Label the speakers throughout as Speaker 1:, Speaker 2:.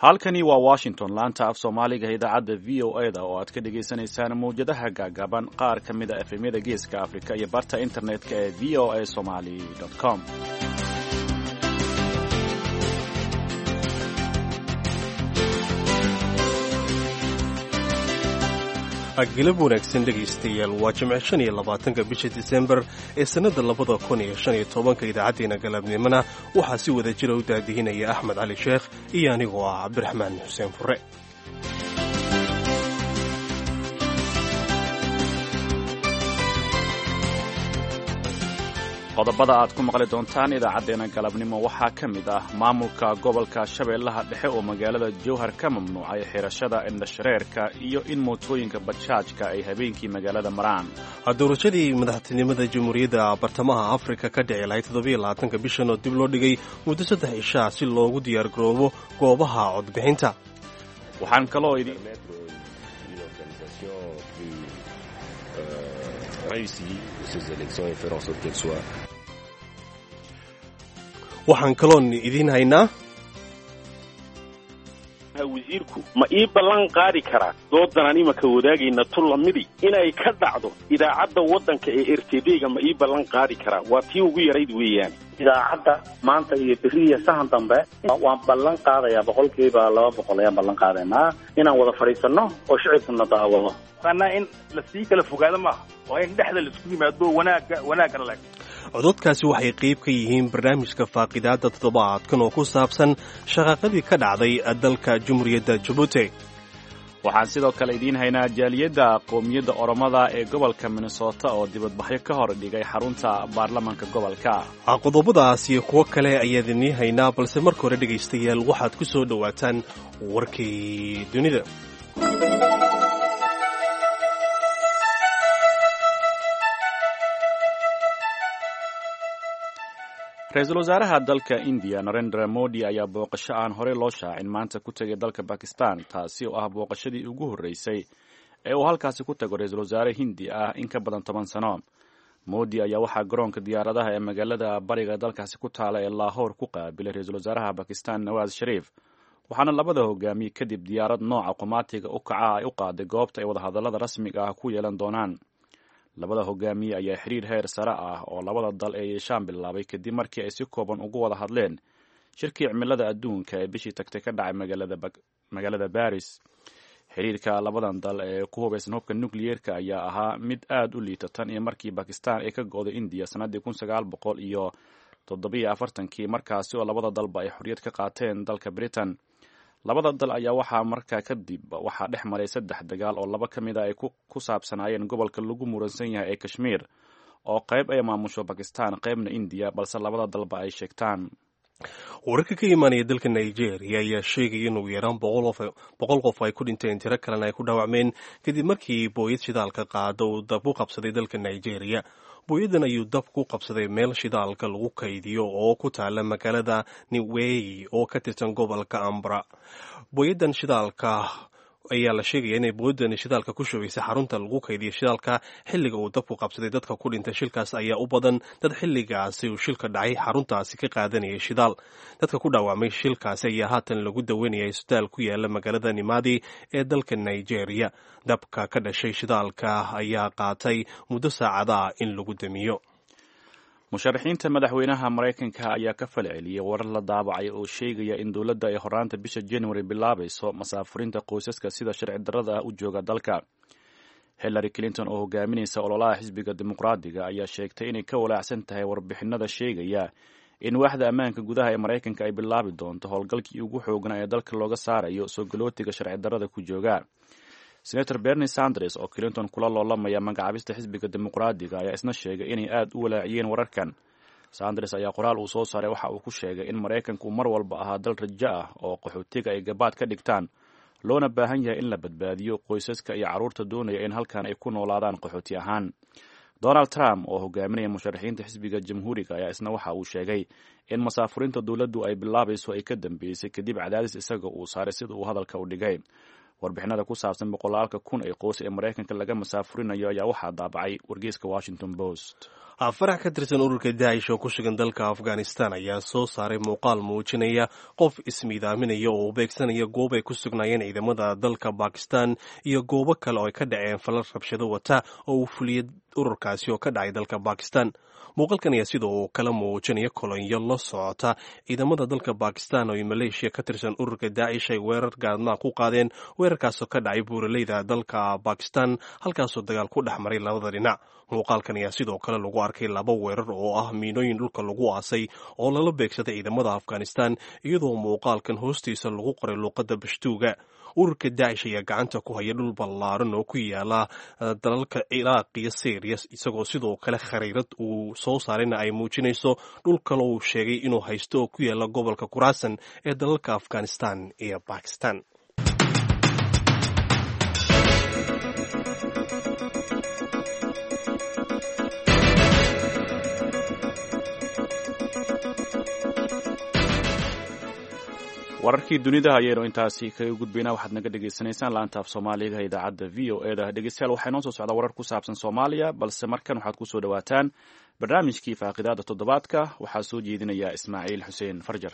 Speaker 1: halkani waa washington laanta af soomaaliga idaacadda v o e da oo aad ka dhagaysanaysaan mawjadaha gaagaaban qaar ka mid a efemyada geeska afrika iyo barta internetka ee v o a somali com
Speaker 2: galab wanaagsan dhegaystayaal waa jimce shan iyo labaatanka bisha disembar ee sannadda labada kun iyo shan iyo tobanka idaacaddeenna galabnimona waxaa si wada jira u daadihinaya axmed cali sheekh iyo anigoo ah cabdiraxmaan xuseen fure
Speaker 1: qodobada aad ku maqli doontaan idaacaddeenna galabnimo waxaa ka mid ah maamulka gobolka shabeellaha dhexe oo magaalada jowhar ka mamnuucay xirashada indhashareerka iyo in mootooyinka bajaajka ay habeenkii magaalada maraan
Speaker 2: doorashadii madaxtinimada jamhuuriyadda bartamaha afrika ka dhici lahayd toddobiyo labaatanka bishan oo dib loo dhigay muddo saddex ishaa si loogu diyaargaroobo goobaha codbixinta
Speaker 1: waxaan kaloo
Speaker 2: waxaan kaloon idiin haynaa
Speaker 3: wasiirku ma ii ballan qaadi karaa doodanaan imaka wadaagayna tun lamidi inay ka dhacdo idaacadda waddanka ee r t d-ga ma ii ballan qaadi karaa waa tii ugu yarayd weeyaan
Speaker 4: idaacadda maanta iyo beriya sahan dambe waan ballan qaadayaa boqolkiiba laba boqol ayaan ballan qaadaynaa inaan wada fadhiisanno oo shicibkuna daawado
Speaker 5: anaa in lasii kala fogaado maaha waa in dhexda laisku yimaado wanaaga wanaagana leg
Speaker 2: cododkaasi waxay qayb ka yihiin barnaamijka faaqidaadda toddobaadkan oo ku saabsan shaqaaqadii ka dhacday dalka jamhuuriyadda jabuuti
Speaker 1: waxaan sidoo kale idiin haynaa jaaliyadda qoomiyadda oromada ee gobolka minnesota oo dibadbaxyo ka hor dhigay xarunta baarlamaanka gobolka
Speaker 2: qodobadaas iyo kuwo kale ayaad idiin haynaa balse marka hore dhegaystayaal waxaad ku soo dhowaataan warkii dunida
Speaker 1: ra-iisul wasaaraha dalka indiya narendra modi ayaa booqasho aan horey loo shaacin maanta ku tegay dalka bakistan taasi oo ah booqashadii ugu horreysay ee uu halkaasi ku tago ra-iisul wasaare hindi ah in ka badan toban sano modi ayaa waxaa garoonka diyaaradaha ee magaalada bariga dalkaasi ku taala ee laahoor ku qaabilay ra-iisul wasaaraha bakistan nawaas shariif waxaana labada hogaamiye kadib diyaarad nooca qumaatiga u kaca ay u qaaday goobta ay wadahadallada rasmiga ah ku yeelan doonaan labada hogaamiye ayaa xiriir heer sare ah oo labada dal ee yeeshaan bilaabay kadib markii ay si kooban ugu wada hadleen shirkii cimilada adduunka ee bishii tagtay ka dhacay magaalada baris xiriirka labadan dal ee ku hubaysan hubka nukliyeerka ayaa ahaa mid aad u liita tan iyo markii bakistan ay ka go-day indiya sannaddii kun sagaal boqol iyo toddobiyo afartankii markaasi oo labada dalba ay xorriyad ka qaateen dalka britain labada dal ayaa waxaa markaa kadib waxaa dhex maray saddex dagaal oo laba ka mid a ay ku saabsanaayeen gobolka lagu muransan yahay ee kashmiir oo qayb ay maamusho bakistan qaybna indiya balse labada dalba ay sheegtaan
Speaker 2: wararka ka imaanaya dalka nigeria ayaa sheegaya in ugu yaraan boqol qof ay ku dhinteen tiro kalena ay ku dhaawacmeen kadib markii booyad shidaalka qaada uu dab u qabsaday dalka nigeria booyadan ayuu dab ku qabsaday meel shidaalka lagu kaydiyo oo ku taala magaalada niwey oo ka tirsan gobolka ambra booyadan shidaalka ayaa la sheegaya inay booyadan shidaalka ku shubaysay xarunta lagu kaydiyo shidaalka xilliga uu dabku qabsaday dadka ku dhintay shilkaas ayaa u badan dad xilligaasi uu shilka dhacay xaruntaasi ka qaadanaya shidaal dadka ku dhaawacmay shilkaasi ayaa haatan lagu daweynaya isbitaal ku yaala magaalada nimadi ee dalka nigeria dabka ka dhashay shidaalka ayaa qaatay muddo saacadaah in lagu damiyo
Speaker 1: musharaxiinta madaxweynaha maraykanka ayaa ka falceliyey warar la daabacay oo sheegaya in dowladda ay horaanta bisha january bilaabayso masaafurinta qoysaska sida sharci darrada ah u jooga dalka hillary clinton oo hogaaminaysa ololaha xisbiga dimuqraadiga ayaa sheegtay inay ka walaacsan tahay warbixinada sheegaya in waaxda ammaanka gudaha ee maraykanka ay bilaabi doonto howlgalkii ugu xoognaa ee dalka looga saarayo soo galootiga sharci darrada ku jooga senator bernie sanders oo clinton kula loolamaya magacaabista xisbiga dimuqraadiga ayaa isna sheegay inay aad u walaaciyeen wararkan sanders ayaa qoraal uu soo saaray waxa uu ku sheegay in maraykanku mar walba ahaa dal rajo ah oo qaxootiga ay gabaad ka dhigtaan loona baahan yahay in la badbaadiyo qoysaska iyo carruurta doonaya in halkan ay ku noolaadaan qaxooti ahaan donald trump oo hogaaminaya musharaxiinta xisbiga jamhuuriga ayaa isna waxa uu sheegay in masaafurinta dowladdu ay bilaabayso ay ka dambeysay kadib cadaadis isaga uu saaray sida uu hadalka u dhigay warbixinada ku saabsan boqolaalka kun ee qoys ee maraykanka laga masaafurinayo ayaa waxaa daabacay wargeyska washington post
Speaker 2: farax ka tirsan ururka daacish oo ku sugan dalka afghanistan ayaa soo saaray muuqaal muujinaya qof ismiidaaminaya oo beegsanaya goob ay ku sugnaayeen ciidamada dalka bakistan iyo goobo kale oo ay ka dhaceen falal rabshado wata oo uu fuliyey ururkaasi oo ka dhacay dalka bakistan muuqaalkan ayaa sidoo kale muujinaya kolonyo la socota ciidamada dalka bakistan oo maleeshiya ka tirsan ururka daacish ay weerar gaadmaa ku qaadeen weerarkaasoo ka dhacay buuraleyda dalka bakistan halkaasoo dagaal ku dhex maray labada dhinac muuqaalkan ayaa sidoo kale lagu arkay laba weerar oo ah miinooyin dhulka lagu aasay oo lala beegsaday ciidamada afghanistan iyadoo muuqaalkan hoostiisa lagu qoray luuqadda bashtuuga ururka daacish ayaa gacanta ku haya dhul ballaaran oo ku yaala dalalka ciraaq iyo syriya isagoo sidoo kale khariirad uu soo saarayna ay muujinayso dhul kale uu sheegay inuu haysto oo ku yaala gobolka kuraasan ee dalalka afghanistan iyo bakistan
Speaker 1: wararkii dunida ayaynu intaasi kaga gudbaynaa waxaad naga dhagaysanaysaan laanta af soomaaliga idaacadda v o e da dhegeystayaal waxaa inoo soo socdaa warar ku saabsan soomaaliya balse markan waxaad kusoo dhawaataan barnaamijkii faaqidaada toddobaadka waxaa soo jeedinaya ismaaciil xuseen farjar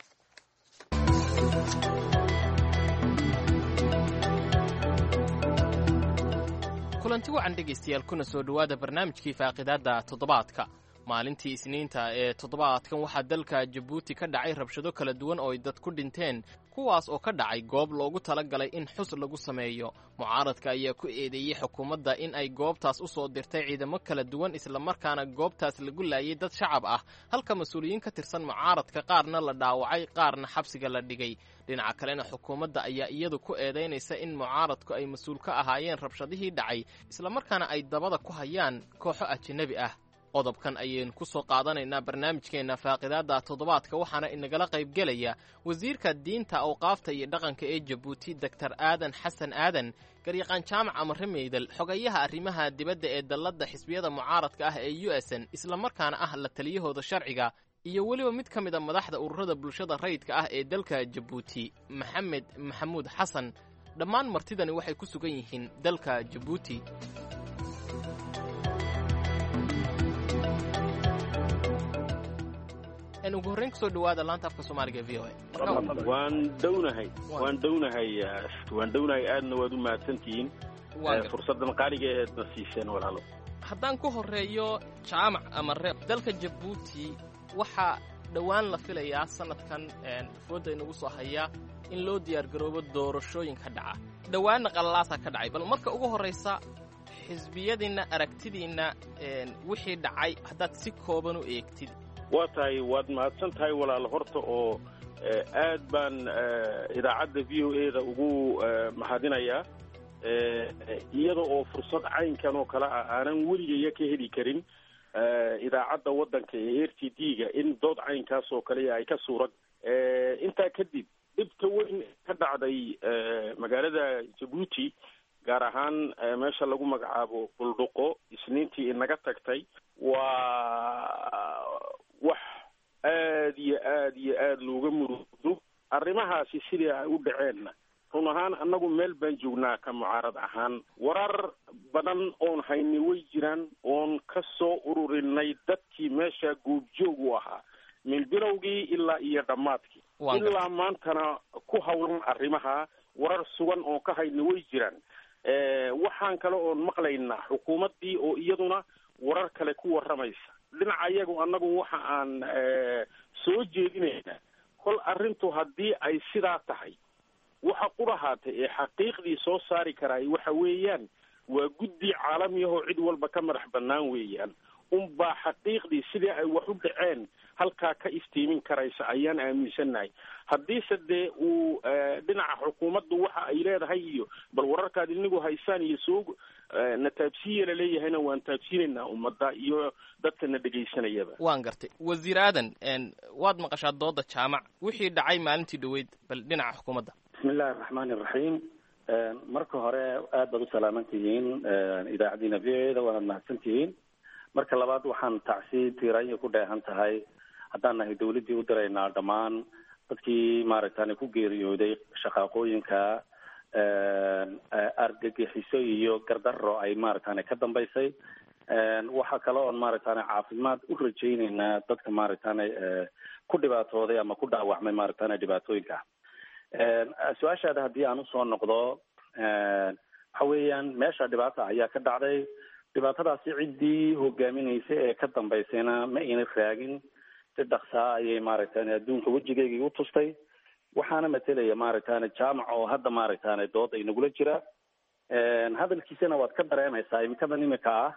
Speaker 6: kulanti wacan dhegaystayaal kuna soo dhowaada barnaamijkii faaqidaadda toddobaadka maalintii isniinta ee toddobaadkan waxaa dalka jabuuti ka dhacay rabshado kala duwan oo ay dad ku dhinteen kuwaas oo ka dhacay goob loogu tala galay in xus lagu sameeyo mucaaradka ayaa ku eedeeyey xukuumadda in ay goobtaas u soo dirtay ciidamo kala duwan islamarkaana goobtaas lagu laayay dad shacab ah halka mas-uuliyiin ka tirsan mucaaradka qaarna la dhaawacay qaarna xabsiga la dhigay dhinaca kalena xukuumadda ayaa iyadu ku eedaynaysa in mucaaradku ay mas-uul ka ahaayeen rabshadihii dhacay islamarkaana ay dabada ku hayaan kooxo ajanabi ah qodobkan ayaynu ku soo qaadanaynaa barnaamijkeenna faaqidaadda toddobaadka waxaana inagala qaybgelaya wasiirka diinta awqaafta iyo dhaqanka ee jabuuti doktor aadan xasan aadan garyaqaan jaamac amare meydal xogayaha arrimaha dibadda ee dalladda xisbiyada mucaaradka ah ee u s n islamarkaana ah la taliyahooda sharciga iyo weliba mid ka mid a madaxda ururada bulshada rayidka ah ee dalka jabuuti maxamed maxamuud xasan dhammaan martidani waxay ku sugan yihiin dalka jabuuti ugu horreyn kusoo dhawaada laanta afka soomaaliga v o
Speaker 3: waan dhownahay waan dhownahay waan dhownahay aadna waad u mahadsantihiin fursaddan qaaliga eedna siiseen walaalo
Speaker 6: haddaan ku horreeyo jaamac ama re dalka jabuuti waxaa dhowaan la filayaa sanadkan fooda inagu soo hayaa in loo diyaargaroobo doorashooyin ka dhaca dhowaanna qalalaasaa ka dhacay bal marka ugu horraysa xisbiyadiinna aragtidiinna wixii dhacay haddaad si kooban u eegtid
Speaker 3: waa tahay waad mahadsan tahay walaalo horta oo aad baan idaacadda v o e da ugu mahadinayaa iyada oo fursad caynkan oo kale ah aanan weligaya ka heli karin idaacadda waddanka ee r t d ga in dood caynkaas oo kale ay ka suurag intaa kadib dhibka weyn ka dhacday magaalada jabuuti gaar ahaan meesha lagu magacaabo buldhuqo isniintii inaga tagtay waa wax aad iyo aad iyo aad looga murugdo arrimahaasi sidii ay u dhaceenna run ahaan annagu meel baan joognaa ka mucaarad ahaan warar badan oon hayni way jiraan oon ka soo ururinay dadkii meesha goobjoog u ahaa min bilowgii ilaa iyo dhammaadkii ilaa maantana ku hawlan arrimaha warar sugan oon ka hayni way jiraan waxaan kale oon maqlaynaa xukuumaddii oo iyaduna warar kale ku warramaysa dhinaca iyagu annagu waxa aan soo jeedinaynaa kol arrintu haddii ay sidaa tahay waxa qudhahaatay ee xaqiiqdii soo saari karaay waxa weeyaan waa guddi caalamiyahoo cid walba ka madax bannaan weeyaan unbaa xaqiiqdii sidii ay wax u dhaceen halkaa ka iftiimin karaysa ayaan aaminsannahay haddiise dee uu dhinaca xukuumaddu waxa ay leedahay iyo bal wararkaad inigu haysaan iyo soo na taabsiiya laleeyahayna waan taabsiinaynaa ummadda iyo dadka na dhegaysanayaba
Speaker 6: waan gartay wasiir aadan waad maqashaa dooda jaamac wixii dhacay maalintii dhoweyd bal dhinaca xukuumadda
Speaker 4: bismi illahi araxmaani iraxiim marka hore aad baad u salaaman tihiin idaacaddiina v o e da waanaad mahadsan tihiin marka labaad waxaan tacsi tiiraanya ku dheehan tahay haddaan nahay dawladdii u diraynaa dhammaan dadkii maaragtani ku geeriyooday shaqaaqooyinka argagixiso iyo gardaro ay maaragtani ka dambaysay waxaa kale oon maaragtane caafimaad u rajayneynaa dadka maaragtane ku dhibaatooday ama ku dhaawacmay maaragtane dhibaatooyinka su-aashaada haddii aan usoo noqdo waxa weeyaan meesha dhibaata ayaa ka dhacday dhibaatadaasi ciddii hogaaminaysa ee ka dambaysayna ma ayna raagin si dhaksaa ayay maaragtane adduunka wejigeygii u tustay waxaana matelaya maaragtane jaamac oo hadda maaragtane dooda inagula jira hadalkiisana waad ka dareemaysaa imikadan imika ah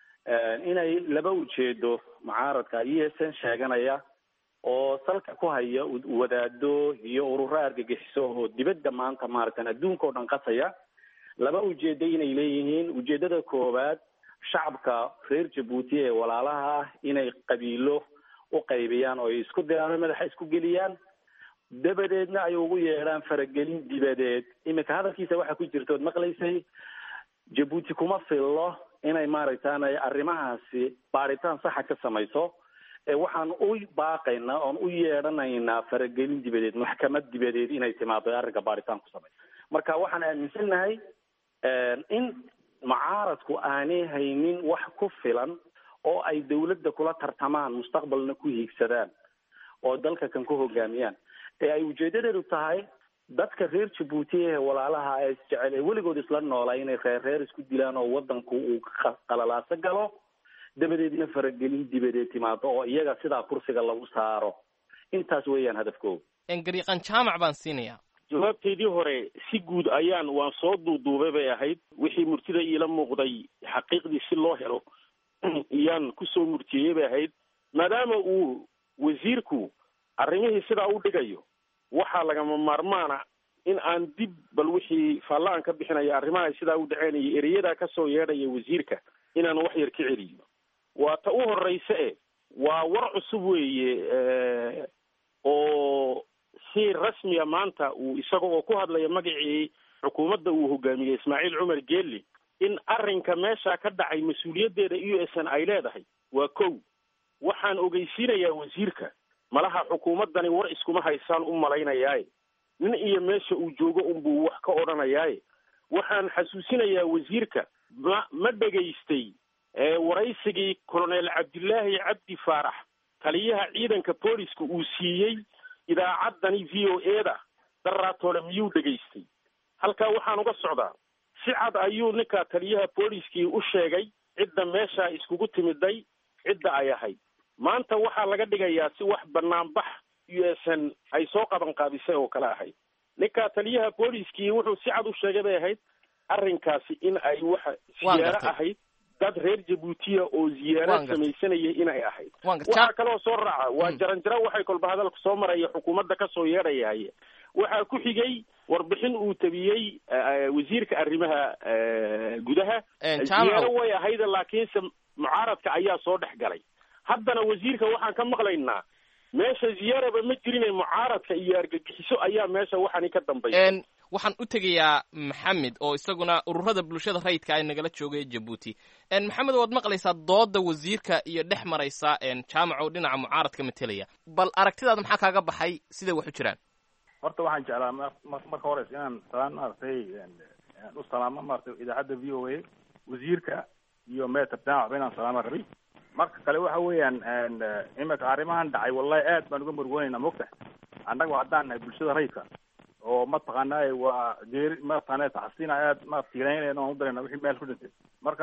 Speaker 4: inay laba ujeedo mucaaradka e s n sheeganaya oo salka ku haya wadaado iyo ururo argagixiso oo dibadda maanta maaragtan adduunka oo dhan qasaya laba ujeedo inay leeyihiin ujeedada koowaad shacabka reer jabuuti ee walaalaha ah inay qabiilo u qaybiyaan oo ay isku diraan oo madaxa isku geliyaan dabadeedna ay ugu yeedhaan faragelin dibadeed iminka hadalkiisa waxaa ku jirta ood maqlaysay jabuuti kuma fillo inay maaragtaan arrimahaasi baaritaan saxa ka samayso ee waxaan u baaqaynaa oon u yeedhanaynaa faragelin dibadeed maxkamad dibadeed inay timaado arrinka baaritaan ku samayso marka waxaan aaminsannahay in mucaaradku aanay haynin wax ku filan oo ay dawladda kula tartamaan mustaqbalna ku hiigsadaan oo dalka kan ku hogaamiyaan ee ay ujeedadeedu tahay dadka reer jabuuti ee walaalaha ee isjecel ee weligood isla noolaa inay reer reer isku dilaan oo wadanku uu qalalaaso galo dabadeedna faragelin dibadeed timaado oo iyaga sidaa kursiga lagu saaro intaas weeyaan hadafkooda
Speaker 6: gariiqan jaamac baan siinayaa
Speaker 3: jawaabteydii hore si guud ayaan waan soo duuduubay bay ahayd wixii murtida iila muuqday xaqiiqdii si loo helo iyaan kusoo murtiyey bay ahayd maadaama uu wasiirku arrimihii sidaa u dhigayo waxaa lagama maarmaana in aan dib bal wixii faalla aan ka bixinaya arrimaha sidaa u dhaceynaya ereyadaa kasoo yeedhaya wasiirka inaan wax yar ka celiyo waa ta u horeysa e waa war cusub weeye oo si rasmiya maanta uu isaga oo ku hadlaya magacii xukuumadda uu hogaamiyey ismaaciil cumar geeli in arrinka meesha ka dhacay mas-uuliyaddeeda u s n ay leedahay waa kow waxaan ogeysiinayaa wasiirka malaha xukuumaddani war iskuma haysaan u malaynayaaye nin iyo meesha uu joogo unbuu wax ka odhanayaaye waxaan xasuusinayaa wasiirka ma ma dhegaystay waraysigii colonel cabdillaahi cabdi faarax taliyaha ciidanka booliska uu siiyey idaacaddani v o e da daraatoole miyuu dhegaystay halkaa waxaan uga socdaa si cad ayuu ninka taliyaha booliskii u sheegay cidda meeshaa iskugu timiday cidda ay ahayd maanta waxaa laga dhigayaa si wax banaanbax u s n ay soo qaban qaabisay oo kale ahayd ninka taliyaha booliskii wuxuu si cad u sheegay bay ahayd arrinkaasi in ay waxa ziyaaro ahayd dad reer jabuutiya oo ziyaaro samaysanaya inay ahayd waxaa kaloo soo raaca waa jaranjaro waxay kolba hadalka soo maraya xukuumadda kasoo yeedhayahaye waxaa ku xigay warbixin uu tabiyey wasiirka arrimaha gudaha ziyaaro way ahayd laakiinse mucaaradka ayaa soo dhex galay haddana wasiirka waxaan ka maqlaynaa meesha ziyaaraba ma jirine mucaaradka iyo argagixiso ayaa meesha waxani ka dambaysa
Speaker 6: waxaan u tegayaa maxamed oo isaguna ururada bulshada rayidka ay nagala joogay jabuuti maxamed waad maqlaysaa dooda wasiirka iyo dhex maraysa jaamac oo dhinaca mucaaradka matelaya bal aragtidaada maxaa kaaga baxay siday wax u jiraan
Speaker 5: horta waxaan jeclaa marka hores inaan salaan maaragtay u salaamo maratay idaacadda v o a wasiirka iyo meter jaamac ba inaan salaama rabay marka kale waxa weeyaan imika arrimahan dhacay wallahi aad baan uga murgoonayna mogta annaga haddaan nahay bulshada rayidka oo mataqaanaa waa geeri mataqaana taxsiina aad ma tiiraynayna aan u darayna wixii meel ku dhintay marka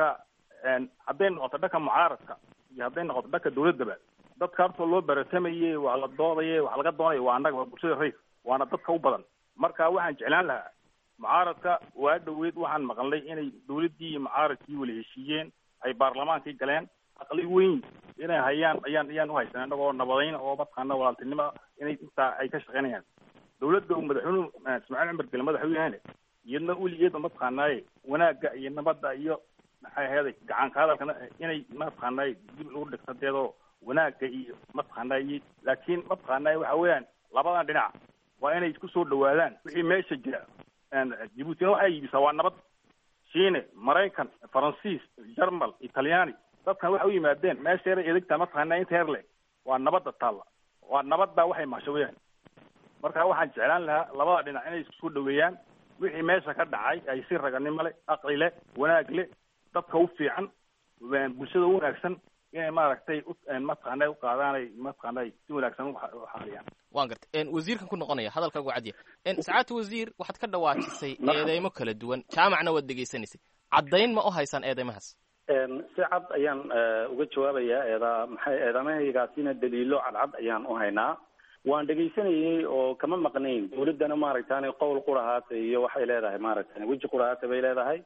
Speaker 5: hadday noqoto dhanka mucaaradka iyo hadday noqoto dhanka dawladdaba dadka horta loo barasamayey waa la doodaye wax laga doonaya waa annaga waa bulshada rayidka waana dadka u badan marka waxaan jeclaan lahaa mucaaradka waa dhaweyd waxaan maqalnay inay dawladdii iyo mucaaradkii wala heshiiyeen ay baarlamaankii galeen aqli weyn inay hayaan ayaan ayaan uhaysan annagoo nabadayn oo mataqaana walaaltinimo inay intaa ay ka shaqaynayaan dawladda uu madaxweynuhu ismaaciil cumar gele madax u yahayne iyadna weligeeda mataqaanaaye wanaagga iyo nabadda iyo maxay ahayd gacanka hadalkana inay mataqaanaaye dib lagu dhigto deedoo wanaagga iyo mataqaanaaye laakiin mataqaanaaye waxa weeyaan labadan dhinac waa inay isku soo dhawaadaan wixii meesha jira jabuutina waxay iibisaa waa nabad shiine maraykan faransiis jarmal italyaani dadkan waxay u yimaadeen meesha yara edegta mataqaanaa inta heer le waa nabadda taalla waa nabadda waxay mahsho weyaan marka waxaan jeclaan lahaa labada dhinac inay isku soo dhaweeyaan wixii meesha ka dhacay ay si raganimo leh aqli leh wanaag leh dadka u fiican bulshada u wanaagsan inay maaragtay mataqaanay uqaadaanay mataqaanay si wanaagsan uxaaliyaan
Speaker 6: waan gartay wasiirkan ku noqonaya hadalkaagu cadiya sacaadta wasiir waxaad ka dhawaajisay eedeymo kala duwan jaamacna waad dhegaysanaysay caddayn ma u haysaan eedeymahaas
Speaker 4: si cad ayaan uga jawaabayaa eeda maxay eedamahaygaasina daliilo cadcad ayaan u haynaa waan dhegaysanayey oo kama maqnayn dawladdana maaragtani qowl qurahaata iyo waxay leedahay maaragtani weji qurahaata bay leedahay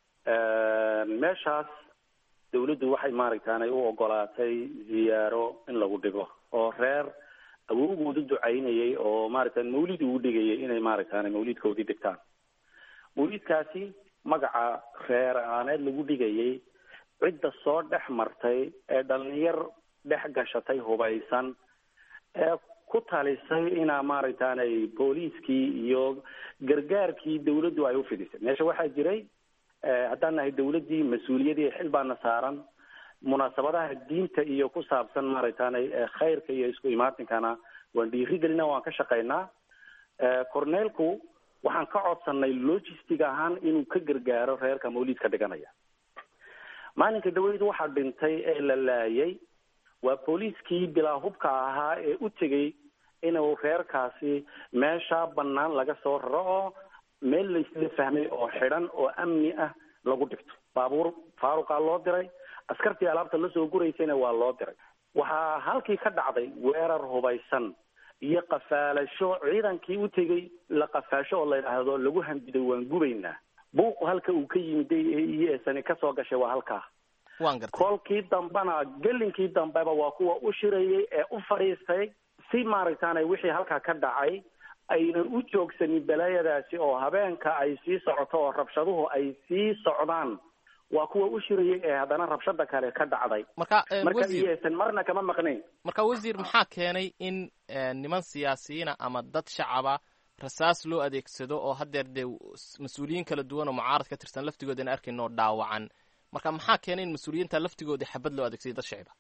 Speaker 4: meeshaas dawladdu waxay maaragtani u ogolaatay ziyaaro in lagu dhigo oo reer awowgoodu ducaynayay oo maaragtani mawlid ugu dhigayay inay maaragtani mawlidkoodii dhigtaan mawlidkaasi magaca reer aaneed lagu dhigayay cidda soo dhex martay ee dhalinyar dhex gashatay hubaysan ee ku talisay inaa maaragtaanay booliiskii iyo gargaarkii dawladdu ay ufidisay meesha waxaa jiray haddaan nahay dawladdii mas-uuliyadii xil baana saaran munaasabadaha diinta iyo ku saabsan maaragtaanay khayrka iyo isku imaatinkana waan dhiirigelina waan ka shaqaynaa corneelku waxaan ka codsanay logistic ahaan inuu ka gargaaro reerka mawlidka dhiganaya maalinka dhaweydu waxaa dhintay ee la laayay waa booliiskii bilaa hubka ahaa ee u tegay inuu reerkaasi meesha bannaan laga soo raro oo meel laysla fahmay oo xidhan oo amni ah lagu dhigto baabuur faaruqaa loo diray askartii alaabta lasoo guraysayna waa loo diray waxaa halkii ka dhacday weerar hubaysan iyo qafaalasho ciidankii u tegay la qafaasho oo la yidhaahdo lagu handiday waan gubaynaa buuqu halka uu ka yimiday ee iyesani kasoo gashay waa halkaa
Speaker 6: waan gartay
Speaker 4: kolkii dambena gelinkii dambeba waa kuwa u shirayay ee u fadhiistay si maaragtaanay wixii halkaa ka dhacay aynan u joogsanin balaayadaasi oo habeenka ay sii socoto oo rabshaduhu ay sii socdaan waa kuwa u shirayay ee haddana rabshada kale ka dhacday
Speaker 6: marka
Speaker 4: marka
Speaker 6: wasiir
Speaker 4: iyaysan marna kama maqnayn
Speaker 6: marka wasiir maxaa keenay in niman siyaasiyiina ama dad shacaba rasaas loo adeegsado oo haddeer dee mas-uuliyiin kala duwan oo mucaarad ka tirsan laftigoodana arkayno dhaawacan marka maxaa keenay in mas-uuliyiinta laftigoodii xabad loo adeegsaday dad shacib ah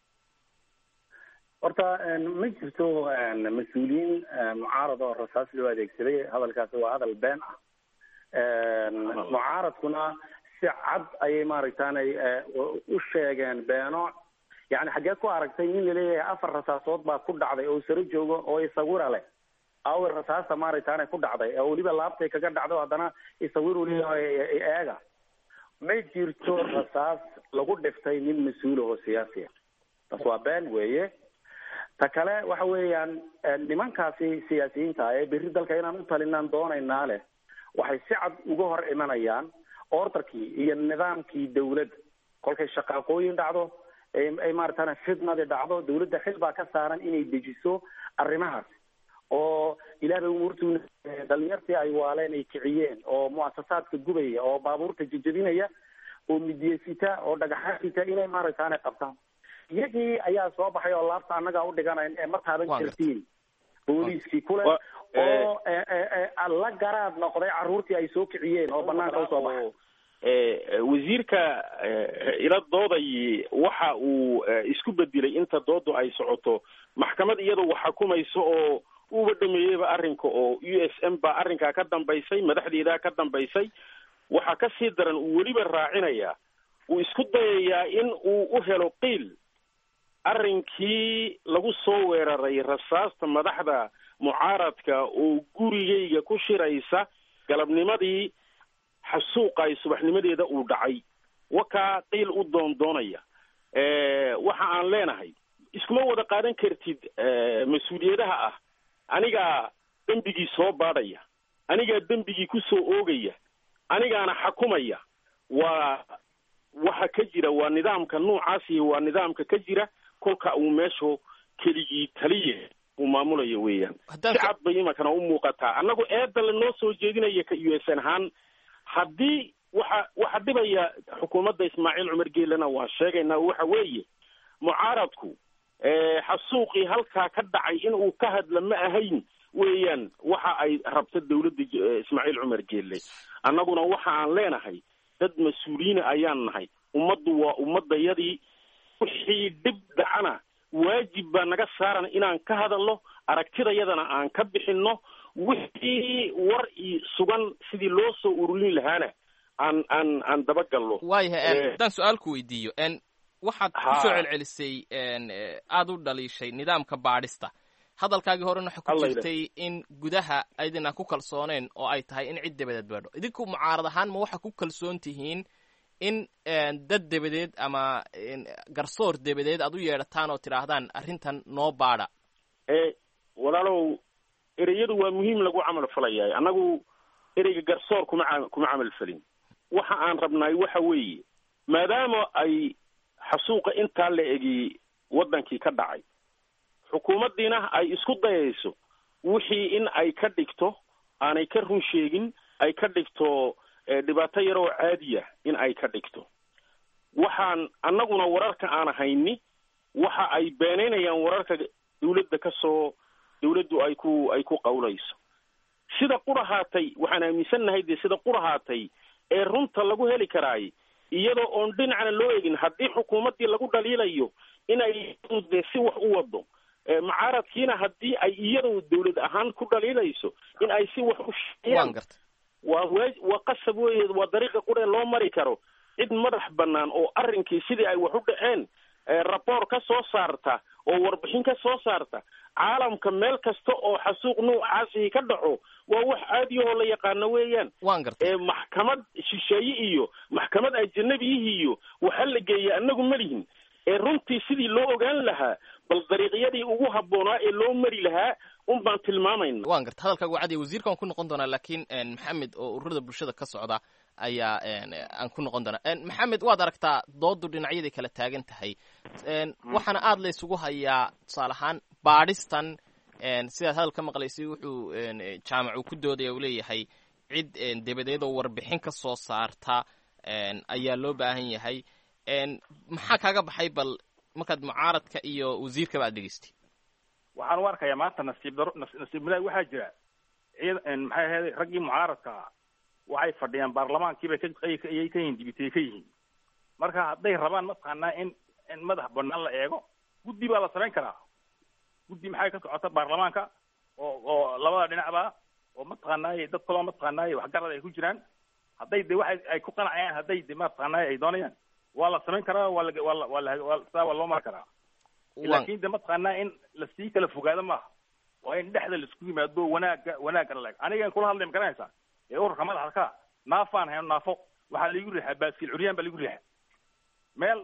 Speaker 4: horta ma jirto mas-uuliyiin mucaarad oo rasaas loo adeegsaday hadalkaasi waa hadal been ah mucaaradkuna si cad ayay maaragtaanay u sheegeen beeno yani xaggee ku aragtay nin laleeyahay afar rasaasood baa ku dhacday oo saro joogo oo isawira leh awi rasaasta maaragtaanay ku dhacday oo weliba laabtay kaga dhacdo haddana isawiru leeyahay eega ma jirto rasaas lagu dhiftay nin mas-uul oo siyaasi ah taas waa been weeye ta kale waxa weeyaan nimankaasi siyaasiyiinta ee berri dalka inaan u talinaan doonaynaa leh waxay si cad uga hor imanayaan ordarkii iyo nidaamkii dawladda kolkay shaqaaqooyin dhacdo ay maaragtana fitnadi dhacdo dawladda xil baa ka saaran inay dejiso arrimahaas oo ilaahbay umuurtu dhalinyartii ay waaleen ay kiciyeen oo muasasaadka gubaya oo baabuurta jejebinaya oo midyesita oo dhagaxaan sita inay maaragtaana qabtaan iyagii ayaa soo baxay oo laabta annagaa u dhiganayn ee ma taaban kartiin booliiskii kule oo la garaad noqday carruurtii ay soo kiciyeen oo banaanka usoo baxay
Speaker 3: wasiirka ila dooday waxa uu isku bedelay inta doodu ay socoto maxkamad iyadu wax xukumayso oo uba dhameeyeyba arrinka oo u s m baa arrinkaa ka dambaysay madaxdeedaa ka dambaysay waxaa kasii daran uu weliba raacinayaa uu isku dayayaa in uu u helo qiil arrinkii lagu soo weeraray rasaasta madaxda mucaaradka oo gurigayga ku shiraysa galabnimadii xasuuqa ay subaxnimadeeda uu dhacay wakaa qiil u doondoonaya waxa aan leenahay iskuma wada qaadan kartid mas-uuliyadaha ah anigaa dembigii soo baadhaya anigaa dembigii ku soo oogaya anigaana xakumaya waa waxa ka jira waa nidaamka noocaasi waa nidaamka ka jira kolka uu meeshu keligii taliye uu maamulayo weeyaan si cad bay imankana u muuqataa annagu eedda lanoo soo jeedinaya ka u s n ahaan haddii waxa waxa dhibaya xukuumadda ismaaciil cumar geelena waan sheegaynaa waxa weeye mucaaradku xasuuqii halkaa ka dhacay in uu ka hadla ma ahayn weeyaan waxa ay rabta dawladda ismaaciil cumar geelle annaguna waxa aan leenahay dad mas-uuliyiina ayaan nahay ummaddu waa ummadayadii wixii dhib dhacana waajib baa naga saaran inaan ka hadalno aragtidayadana aan ka bixinno wixii war i sugan sidii loo soo ururin lahaana aan aan aan dabagalno
Speaker 6: waayahay haddaan su-aal ku weydiiyo waxaad ku soo celcelisay aada u dhaliishay nidaamka baadhista hadalkaagii horena waxa ku jirtay in gudaha aydinaan ku kalsooneen oo ay tahay in cid dabadeed baadho idinku mucaarad ahaan ma waxaa ku kalsoon tihiin in dad dabadeed ama garsoor dabadeed aad u yeedhataan oo tidhaahdaan arrintan noo baadha
Speaker 3: walaalow ereyadu waa muhiim lagu camal falayahay annagu ereyga garsoor kuma kuma camal falin waxa aan rabnaay waxa weeye maadaama ay xasuuqa intaa la egi waddankii ka dhacay xukuumaddiina ay isku dayayso wixii in ay ka dhigto aanay ka run sheegin ay ka dhigto dhibaato yaroo caadiya in ay ka dhigto waxaan annaguna wararka aan hayni waxa ay beenaynayaan wararka dawladda ka soo dawladdu ay ku ay ku qawlayso sida qurahaatay waxaan aaminsannahay dee sida qurahaatay ee runta lagu heli karaay iyadoo oon dhinacna loo egin haddii xukuumaddii lagu dhaliilayo inay dee si wax u wado mucaaradkiina haddii ay iyadoo dawlad ahaan ku dhaliilayso in ay si wax u sheeyaan waa waa waa qasab weeye waa dariiqa quree loo mari karo cid madax bannaan oo arrinkii sidii ay wax u dhaceen raboor ka soo saarta oo warbixin ka soo saarta caalamka meel kasta oo xasuuq nuucaasii ka dhaco waa wax caadiyahoo la yaqaano weeyaan
Speaker 6: waan gartay
Speaker 3: maxkamad shisheeye iyo maxkamad ajanabiyihi iyo waxa la geeya annagu malihin ee runtii sidii loo ogaan lahaa bal dariiqyadii ugu habboonaa ee loo mari lahaa un baan tilmaamayna
Speaker 6: waan garta hadalkaagu cadiya wasiirka waan ku noqon doonaa laakiin maxamed oo ururada bulshada ka socda ayaa aan ku noqon doonaa maxamed waad aragtaa doodu dhinacyaday kala taagan tahay waxaana aada la isugu hayaa tusaale ahaan baadhistan sidaad hadal ka maqlaysay wuxuu jaamac uu ku doodaya uu leeyahay cid dabadeed oo warbixin ka soo saarta ayaa loo baahan yahay maxaa kaaga baxay bal markaad mucaaradka iyo wasiirkaba aad dhegeystay
Speaker 5: waxaan u arkayaa maanta nasiib daro nasiib wanaag waxaa jira ciid maxay ahayd raggii mucaaradka waxay fadhiyaan baarlamaankiibay kayay ka yihiin dibitay ka yihiin marka hadday rabaan mataqaanaa in in madax banaan la eego guddi baa la samayn karaa guddi maxay ka socota baarlamaanka oo oo labada dhinacba oo mataqaanaaye dad kaloo mataqaanaaye waxgarad ay ku jiraan hadday de waxay ay ku qanacayaan hadday de mataqaanaaye ay doonayaan waa la samayn karaa waa la waa la waa la waa saa waa loo mari karaa laakin de mataqaanaa in lasii kala fogaado maaha waa in dhexda laisku yimaado wanaaga wanaagga la anigan kula hadlay ma garanaysaa ee ururka madaxda ka naafaan hayno naafo waxaa laigu riixaa baaskiil curyaan baa laigu riixaa meel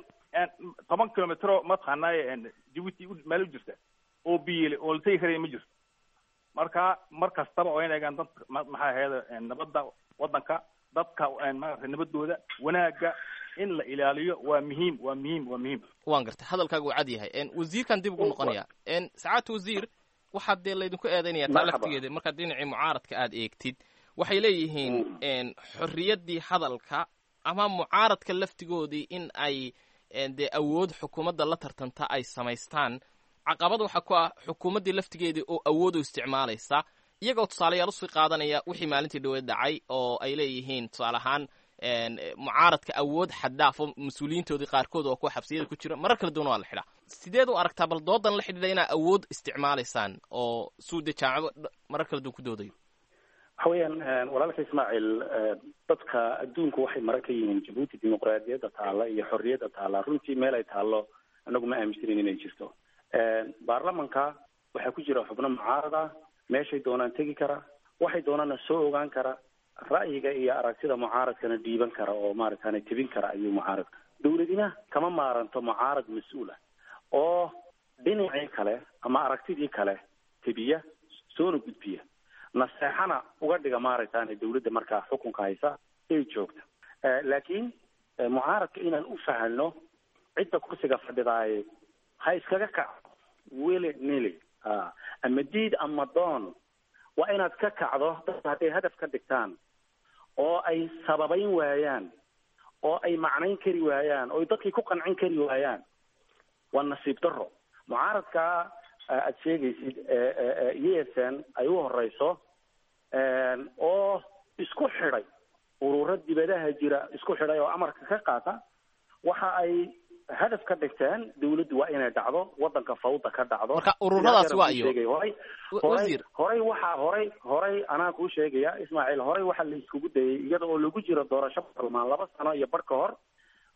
Speaker 5: toban kilomitro mataqaanaaye jabuuti meel u jirta oo biyele oo la tegi karaya ma jirto marka mar kastaba oo in eegaan dadka maxaa ahayd nabadda waddanka dadka maarata nabadooda wanaaga in la ilaaliyo waa muhiim waa muhiim waa muhiim
Speaker 6: waan gartay hadalkaagu uu cad yahay wasiirkan dib ugu noqonaya sacaadta wasiir waxaa dee laydinku eedaynaya taa laftigeeda markaad dhinacii mucaaradka aad eegtid waxay leeyihiin xorriyaddii hadalka ama mucaaradka laftigoodii in ay dee awood xukuumadda la tartanta ay samaystaan caqabad waxaa ku ah xukuumaddii laftigeedii oo awood u isticmaalaysa iyagoo tusaalayaal usii qaadanaya wixii maalintii dhaweed dhacay oo ay leeyihiin tusaale ahaan mucaaradka awood xaddaafo mas-uuliyiintoodii qaarkood oo kuwa xabsiyada ku jira marar kala duwan waa la xidhaa sideed u aragtaa bal doodan la xidhiidha inaa awood isticmaalaysaan oo suude jaamacado marar kala duwan ku doodayo
Speaker 4: waxa weeyaan walaalka ismaaciil dadka adduunku waxay mara ka yihiin jabuuti dimuqraadiyadda taalla iyo xorriyadda taalla runtii meel ay taallo anagu ma aaminsanin inay jirto baarlamanka waxaa ku jira xubno mucaarad ah meeshay doonaan tegi kara waxay doonaana soo ogaan kara ra'yiga iyo aragtida mucaaradkana dhiiban kara oo maaragtana tebin kara ayuu mucaaradka dawladina kama maaranto mucaarad mas-uul ah oo dhinacii kale ama aragtidii kale tebiya soona gudbiya naseexana uga dhiga maaragtana dawladda markaa xukunka haysa ay joogta laakiin mucaaradka inaan u fahanno cidda kursiga fadhidaaye ha iskaga kaco wili nili ama diid ama doon waa inaad ka kacdo dadka hadday hadaf ka dhigtaan oo ay sababayn waayaan oo ay macnayn kari waayaan oo dadkii ku qancin kari waayaan waa nasiib daro mucaaradka aad sheegaysid e s n ay u horeyso oo isku xidhay ururo dibadaha jira isku xidhay oo amarka ka qaata waxa ay hadaf ka dhigteen dawladdu waa inay dhacdo wadanka fawda ka dhacdo
Speaker 6: marka ururadaas waa iyo
Speaker 4: horay horay horay waxaa horay horay anaa kuu sheegaya ismaaciil horay waxaa la iskugu dayay iyada oo lagu jiro doorasho barlamaan laba sano iyo bar ka hor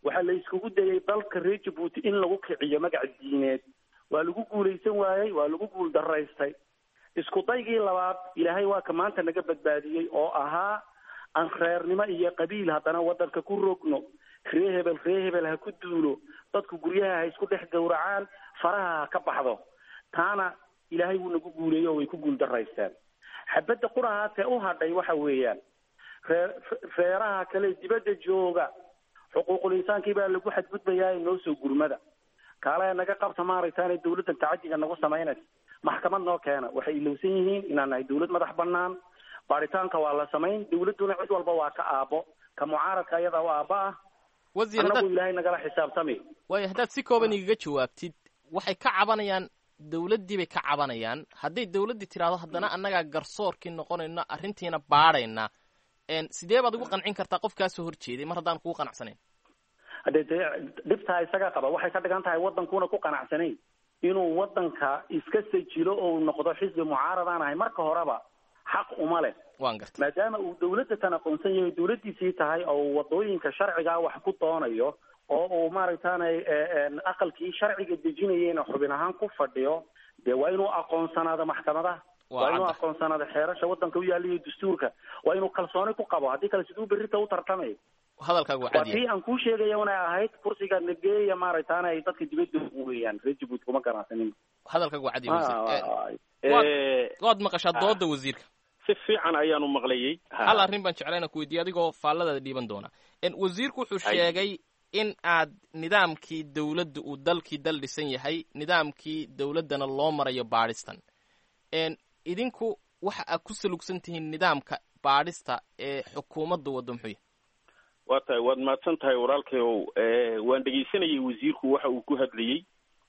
Speaker 4: waxaa la iskugu dayay dalka reer jabuuti in lagu kiciyo magaca diineed waa lagu guulaysan waayey waa lagu guul daraystay isku daygii labaad ilaahay waa ka maanta naga badbaadiyey oo ahaa aan reernimo iyo qabiil haddana waddanka ku rogno ree hebel ree hebel ha ku duulo dadku guryaha ha isku dhex gowracaan faraha ha ka baxdo taana ilaahay wuu nagu guuleeyey oo way ku guul daraysteen xabadda qurahaatee u hadhay waxa weeyaan ree reeraha kale dibadda jooga xuquuqul insaankii baa lagu xadgudbayaa noo soo gurmada kaale naga qabta maaragtaane dawladdan tacadiga nagu samaynaysa maxkamad noo keena waxay ilowsan yihiin inaan nahay dawlad madax banaan baaritaanka waa la samayn dawladduna cid walba waa ka aabo ka mucaaradka ayadaa u aaba ah
Speaker 6: wasiir
Speaker 4: annagu
Speaker 6: haddaad
Speaker 4: ilaahay nagala xisaabtami
Speaker 6: waayo haddaad si kooban igaga jawaabtid waxay ka cabanayaan dawladdii bay ka cabanayaan hadday dawladdii tidhaahdo haddana annagaa garsoorkii noqonayno arrintiina baadhayna n sidee baad ugu qancin kartaa qof kaa soo horjeeday mar haddaan kugu qanacsanayn
Speaker 4: haddee dee dhibtaa isaga qaba waxay ka dhigan tahay waddankuuna ku qanacsanayn inuu waddanka iska sajilo oo uu noqdo xisbi mucaaradaan ahay marka horeba xaq uma leh
Speaker 6: waan gartay
Speaker 4: maadaama uu dawladda tan aqoonsan yahay dawladdiisii tahay oo uu wadooyinka sharcigaa wax ku doonayo oo uu maaragtaanay aqalkii sharciga dejinayeyna xubin ahaan ku fadhiyo dee waa inuu aqoonsanaado maxkamadaha
Speaker 6: Waa
Speaker 4: waa inuu
Speaker 6: cadda.
Speaker 4: aqoonsanaado xeerasha waddanka u yaalla iyo dastuurka waa inuu kalsooni ku qabo haddii kale siduu berrita u tartamay
Speaker 6: hadalkaagu waa
Speaker 4: waa
Speaker 6: cadiya
Speaker 4: tii aan kuu sheegaya unay ahayd kursiga nageeya maaragtaana ay dadka dibadda weeyaan reer jabuuti kuma ganacsanin
Speaker 6: hadalkaagu waa cadiya wasiir Eh,
Speaker 4: Ah,
Speaker 6: waad-
Speaker 3: Eh,
Speaker 6: waad maqashaa dooda wasiirka
Speaker 3: si fiican ayaanu maqlayey
Speaker 6: hal arrin baan jeclayna ku weydiiye adigoo faalladaada dhiiban doona En, wasiirku wuxuu
Speaker 3: Ay.
Speaker 6: sheegay in aad nidaamkii dawladda uu dalkii dal dhisan yahay nidaamkii dawladdana loo marayo baadhistan En, idinku waxa aad ku salugsan tihiin nidaamka baadhista ee xukuumadda waddo muxuu yahay
Speaker 3: waa tahay waad mahadsan tahay walaalkayow Eh, waan dhegaysanayay wasiirku waxa uu ku hadlayey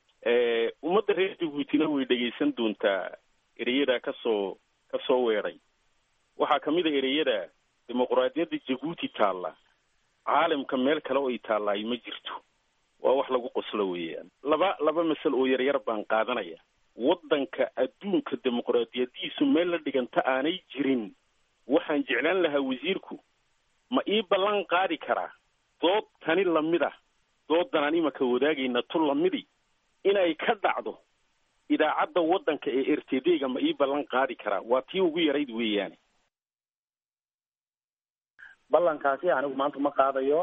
Speaker 3: Eh, ummadda reer jabuutina way dhegaysan doontaa ereyada kasoo kasoo weedhay waxaa kamid a ereyada dimuquraadiyadda jabuuti taalla caalamka meel kale oo ay taallaay ma jirto waa wax lagu qoslo weeyaan laba laba masal oo yaryar baan qaadanaya waddanka adduunka dimuquraadiyadiisu meel la dhiganta aanay jirin waxaan jeclaan lahaa wasiirku ma ii ballan qaadi karaa dood tani lamid ah doodanaan imaka wadaagayna tu lamidi inay ka dhacdo idaacadda waddanka ee r t d ga ma ii ballan qaadi karaa waa tii ugu yarayd weeyaane
Speaker 4: ballankaasi anigu maanta ma qaadayo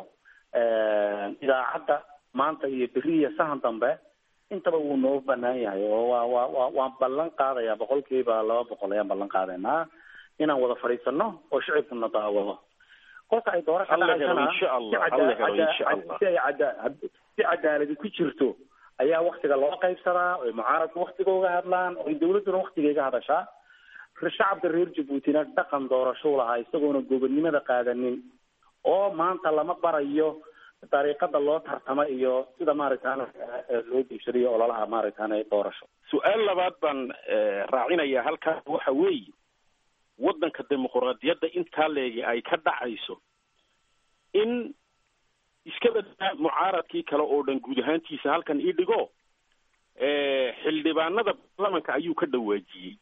Speaker 4: idaacadda maanta iyo beri iyo sahan dambe intaba wuu noo banaan yahay oo waa waa waa waan ballan qaadayaa boqolkiiba laba boqol ayaan ballan qaadaynaa inaan wada fadhiisano oo shicibkuna daawado kolka ay doorasha
Speaker 3: Alla helo
Speaker 4: dhacaysana
Speaker 3: insha Allah,
Speaker 4: si cada-
Speaker 3: alla helo
Speaker 4: cada-
Speaker 3: insha Allah.
Speaker 4: si ay cada- si cadaaladi ku jirto ayaa waktiga loo qaybsadaa oy mucaaradku waktiga uga hadlaan oy dawladduna waktiga iga hadashaa shacabka reer jabuutina dhaqan doorashou lahaa isagoona gobonnimada qaadanin oo maanta lama barayo dariiqada loo tartamo iyo sida maaragtaan loo diibsadayo ololaha maaragtaan doorasho
Speaker 3: su-aal labaad baan eh, raacinayaa halkaas waxa weeye waddanka dimuquraadiyadda intaa leegi ay ka dhacayso in iska badaa mucaaradkii kale oo dhan guud ahaantiisa halkan ii dhigo eh, xildhibaanada baarlamanka ayuu ka dhawaajiyey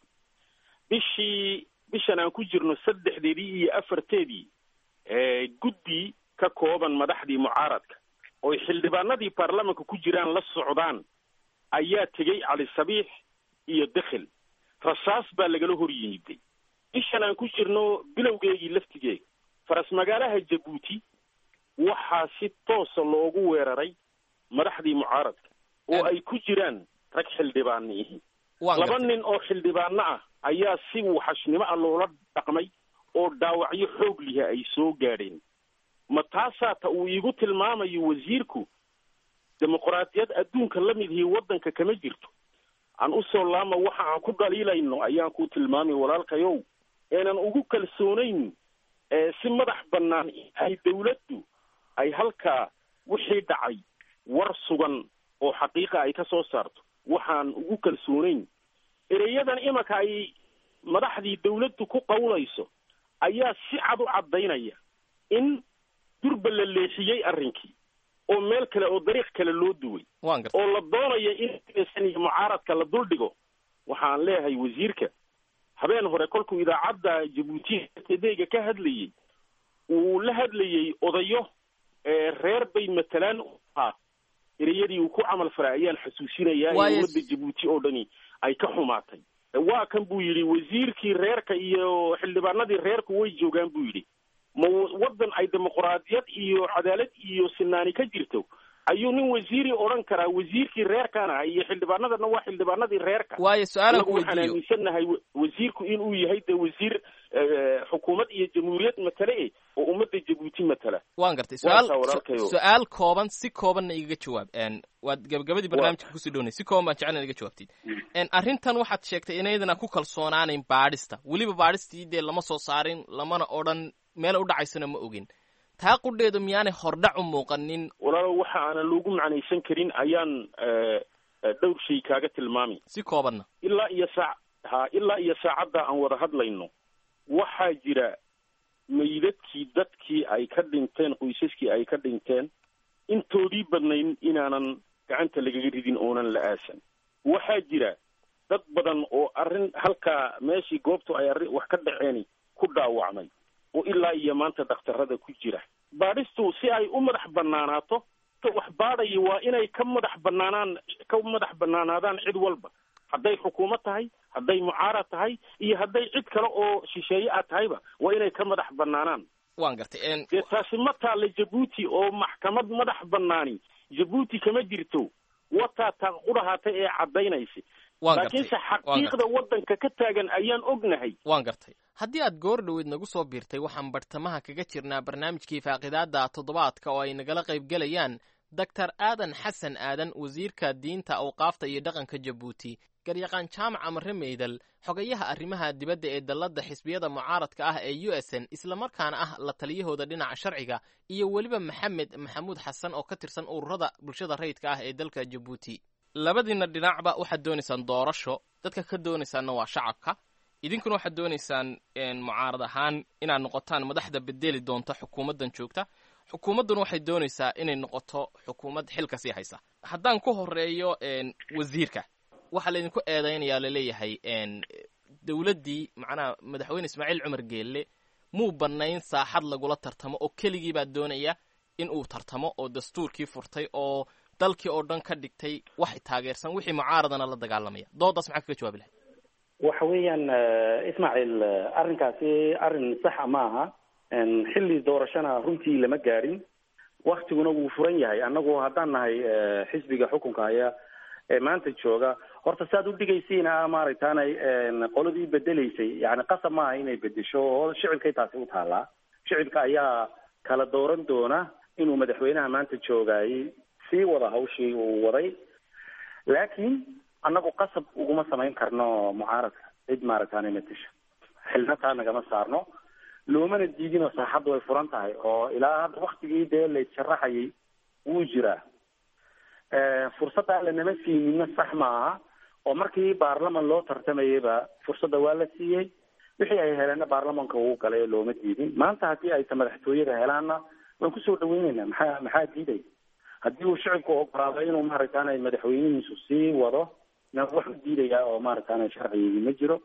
Speaker 3: bishii bishan aan ku jirno saddexdeedii iyo afarteedii eh, guddi ka kooban madaxdii mucaaradka oy xildhibaanadii baarlamanka ku jiraan la socdaan ayaa tegey cali sabiix iyo dekhel rasaas baa lagala hor yimiday bishan aan ku jirno bilowgeegii laftigeega faras magaalaha jabuuti waxaa si toosa loogu weeraray madaxdii mucaaradka oo ay ku jiraan rag xildhibaana ihi
Speaker 6: waan
Speaker 3: laba
Speaker 6: gartay
Speaker 3: nin oo xildhibaano ah ayaa si waxashnimo ah loola dhaqmay oo dhaawacyo xoog liha ay soo gaadheen ma taasaa ta uu iigu tilmaamayo wasiirku dimuquraadiyad adduunka la mid ihi waddanka kama jirto aan usoo laama waxa aan ku dhaliilayno ayaan ku tilmaamay walaalkayow eenan ugu kalsoonayn ee si madax bannaan ay dawladdu ay halkaa wixii dhacay war sugan oo xaqiiqa ay ka soo saarto waxaan ugu kalsoonayn ereyadan imanka ay madaxdii dawladdu ku qawlayso ayaa si cad u caddaynaya in durba la leexiyey arrinkii oo meel kale oo dariiq kale loo duway
Speaker 6: waan gartay
Speaker 3: oo la doonayo in san iyo mucaaradka la duldhigo waxaan leeyahay wasiirka habeen hore kolkuu idaacadda jabuuti tdga ka hadlayey uu la hadlayey odayo reer bay matalaan ahaa ereyadii uu ku camal falay ayaan xasuusinayaa in ummadda jabuuti oo dhani ay ka xumaatay waa kan buu yidhi wasiirkii reerka iyo xildhibaanadii reerku way joogaan buu yidhi ma waddan ay dimuquraadiyad iyo cadaalad iyo sinaani ka jirto ayuu nin wasiiri odhan karaa wasiirkii reerkaan ah iyo xildhibaanadana waa xildhibaanadii reerka
Speaker 6: waayo su-aalan ku
Speaker 3: waxaan
Speaker 6: weydiiyo
Speaker 3: aaminsannahay wasiirku inuu yahay de wasiir xukuumad iyo jamhuuriyad matale eh oo ummadda jabuuti matala
Speaker 6: waan gartay
Speaker 3: Waa
Speaker 6: su-aal
Speaker 3: taa walaalkayo.
Speaker 6: su-aal kooban si koobanna igaga jawaab n waad gabagabadii barnaamijka kusii dhownay si kooban baan jeclan iga jawaabtid n arrintan waxaad sheegtay inaydana ku kalsoonaanayn baadhista weliba baadhistii dee lama soo saarin lamana odhan meel u dhacaysana ma ogin taa qudheedu miyaanay hordhac u muuqanin
Speaker 3: walaalo waxa aanan loogu macnaysan karin ayaan eh, eh, dhowr shay kaaga tilmaami
Speaker 6: si koobanna
Speaker 3: ilaa iyo saac ha ilaa iyo saacadda aan wada hadlayno waxaa jira meydadkii dadkii ay ka dhinteen qoysaskii ay ka dhinteen intoodii badnayn inaanan gacanta lagaga ridin oonan la aasan waxaa jira dad badan oo arrin halkaa meeshii goobtu ay arrin wax ka dhaceeni ku dhaawacmay oo ilaa iyo maanta dhakhtarada ku jira baadhistu si ay u madax banaanaato ka wax baadhaya waa inay ka madax banaanaan ka madax banaanaadaan cid walba hadday xukuumad tahay hadday mucaarad tahay iyo hadday cid kale oo shisheeye ah tahayba waa inay ka madax banaanaan
Speaker 6: waan gartay n
Speaker 3: dee taasi ma taalla jabuuti oo maxkamad madax banaani jabuuti kama jirto wataa taa qudhahaatay ee caddaynaysa
Speaker 6: waan gartay
Speaker 3: laakiinse
Speaker 6: waan gartay
Speaker 3: xaqiiqda waddanka ka taagan ayaan ognahay
Speaker 6: waan gartay haddii aad goor dhoweed nagu soo biirtay waxaan bartamaha kaga jirnaa barnaamijkii faaqidaada toddobaadka oo ay nagala qaybgelayaan doctor aadan xasan aadan wasiirka diinta awqaafta iyo dhaqanka jabuuti garyaqaan jaamac amare meydal xogayaha arrimaha dibadda ee dalladda xisbiyada mucaaradka ah ee u s n islamarkaana ah la taliyahooda dhinaca sharciga iyo weliba maxamed maxamuud xasan oo ka tirsan ururada bulshada rayidka ah ee dalka jabuuti labadiina dhinacba waxaad doonaysaan doorasho dadka ka doonaysaanna waa shacabka idinkuna waxaad doonaysaan mucaarad ahaan inaad noqotaan madaxda bedeli doonta xukuumaddan joogta xukuumadduna waxay doonaysaa inay noqoto xukuumad xilka sii haysa haddaan ku horeeyo wasiirka waxaa laydinku eedaynayaa laleeyahay dowladdii macnaha madaxweyne ismaaciil cumar geelle muu bannayn saaxad lagula tartamo oo keligii baa doonaya in uu tartamo oo dastuurkii furtay oo dalkii oo dhan ka dhigtay wax taageersan wixii mucaaradana la dagaalamaya doodaas maxaa kaga jawaabi lahay
Speaker 4: waxa weeyaan ismaaciil arrinkaasi arrin saxa ma aha xilli doorashana runtii lama gaadhin waktiguna wuu furan yahay annagu haddaan nahay xisbiga xukunka haya ee maanta jooga horta saad u dhigaysiina maaragtaanay qoladii bedelaysay yani qasab maaha inay bedesho oo shicibkay taasi u taallaa shicibka ayaa kala dooran doona inuu madaxweynaha maanta joogayay sii wada hawshii uu waday laakiin annagu qasab uguma samayn karno mucaaradka cid maaragtaanay matasha xilna taa nagama saarno loomana diidinoo saaxaddu way furan tahay oo ilaa hadda waktigii dee la issharaxayay wuu jiraa fursadda lanama siinina sax ma aha oo markii baarlaman loo tartamayayba fursadda waa la siiyey wixii ay heleenna baarlamanka uu galay looma diidin maanta haddii ayta madaxtooyada helaanna waan kusoo dhaweyneynaa maxaa maxaa diiday haddii uu shicibku ogolaado inuu maaragtaanay madaxweynihiisu sii wado na wax u diidayaa oo maaragtaanay sharcigii ma jiro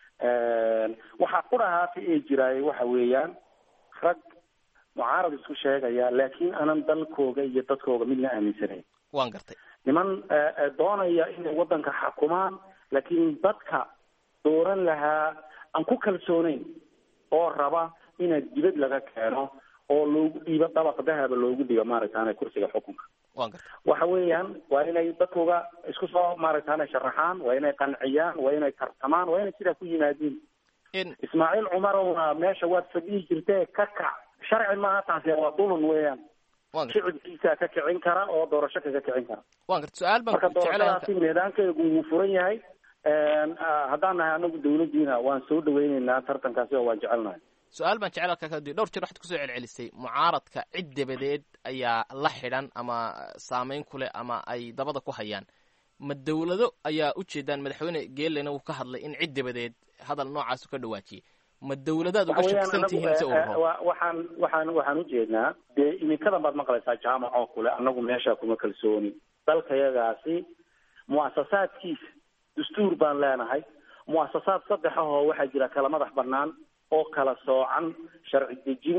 Speaker 4: waxaa qudhahaata ee jiraay waxa weeyaan rag mucaarad isku sheegaya laakiin aanan dalkooga iyo dadkooga midna aaminsanayn
Speaker 6: waan gartay
Speaker 4: niman doonaya inay waddanka xakumaan laakiin dadka dooran lahaa aan ku kalsoonayn oo raba ina dibad laga keeno oo loogu dhiibo dabaq dahaba loogu dhiibo maaragtaana kursiga xukunka
Speaker 6: waan gartay
Speaker 4: waxa weeyaan waa inay dadkooga isku soo maaragtaana sharaxaan waa inay qanciyaan waa inay tartamaan waa inay sidaa ku yimaadiin ismaaciil cumarowna meesha waad fadhihi jirtee ka kac sharci maaha taasi waa dulun weeyaan shicibkiisa ka kicin kara oo doorasho kaga kicin kara
Speaker 6: waan garta su-aal baan
Speaker 4: marka doorashadaasi nidaamkeegu wuu furan yahay haddaan nahay anagu dawladdiina waan soo dhaweyneynaa tartankaasi oo waan jecelnahay
Speaker 6: su-aal baan jecel halkaa kadib dhowr jeer waxaad kusoo celcelisay mucaaradka cid dabadeed ayaa la xidhan ama saameyn ku leh ama ay dabada ku hayaan ma dawlado ayaa ujeedaan madaxweyne geelena wuu ka hadlay in cid dabadeed hadal noocaasu ka dhawaajiyey ma dawladaad uga shaksan tihiin se ururo
Speaker 4: waxaan waxaan waxaan ujeednaa dee iminkadan baad maqlaysaa jaamac oo kule annagu meesha kuma kalsooni dalkayagaasi mu'asasaadkiisa dastuur baan leenahay mu'asasaad saddex ahoo waxaa jira kala madax banaan oo kala soocan sharci dejin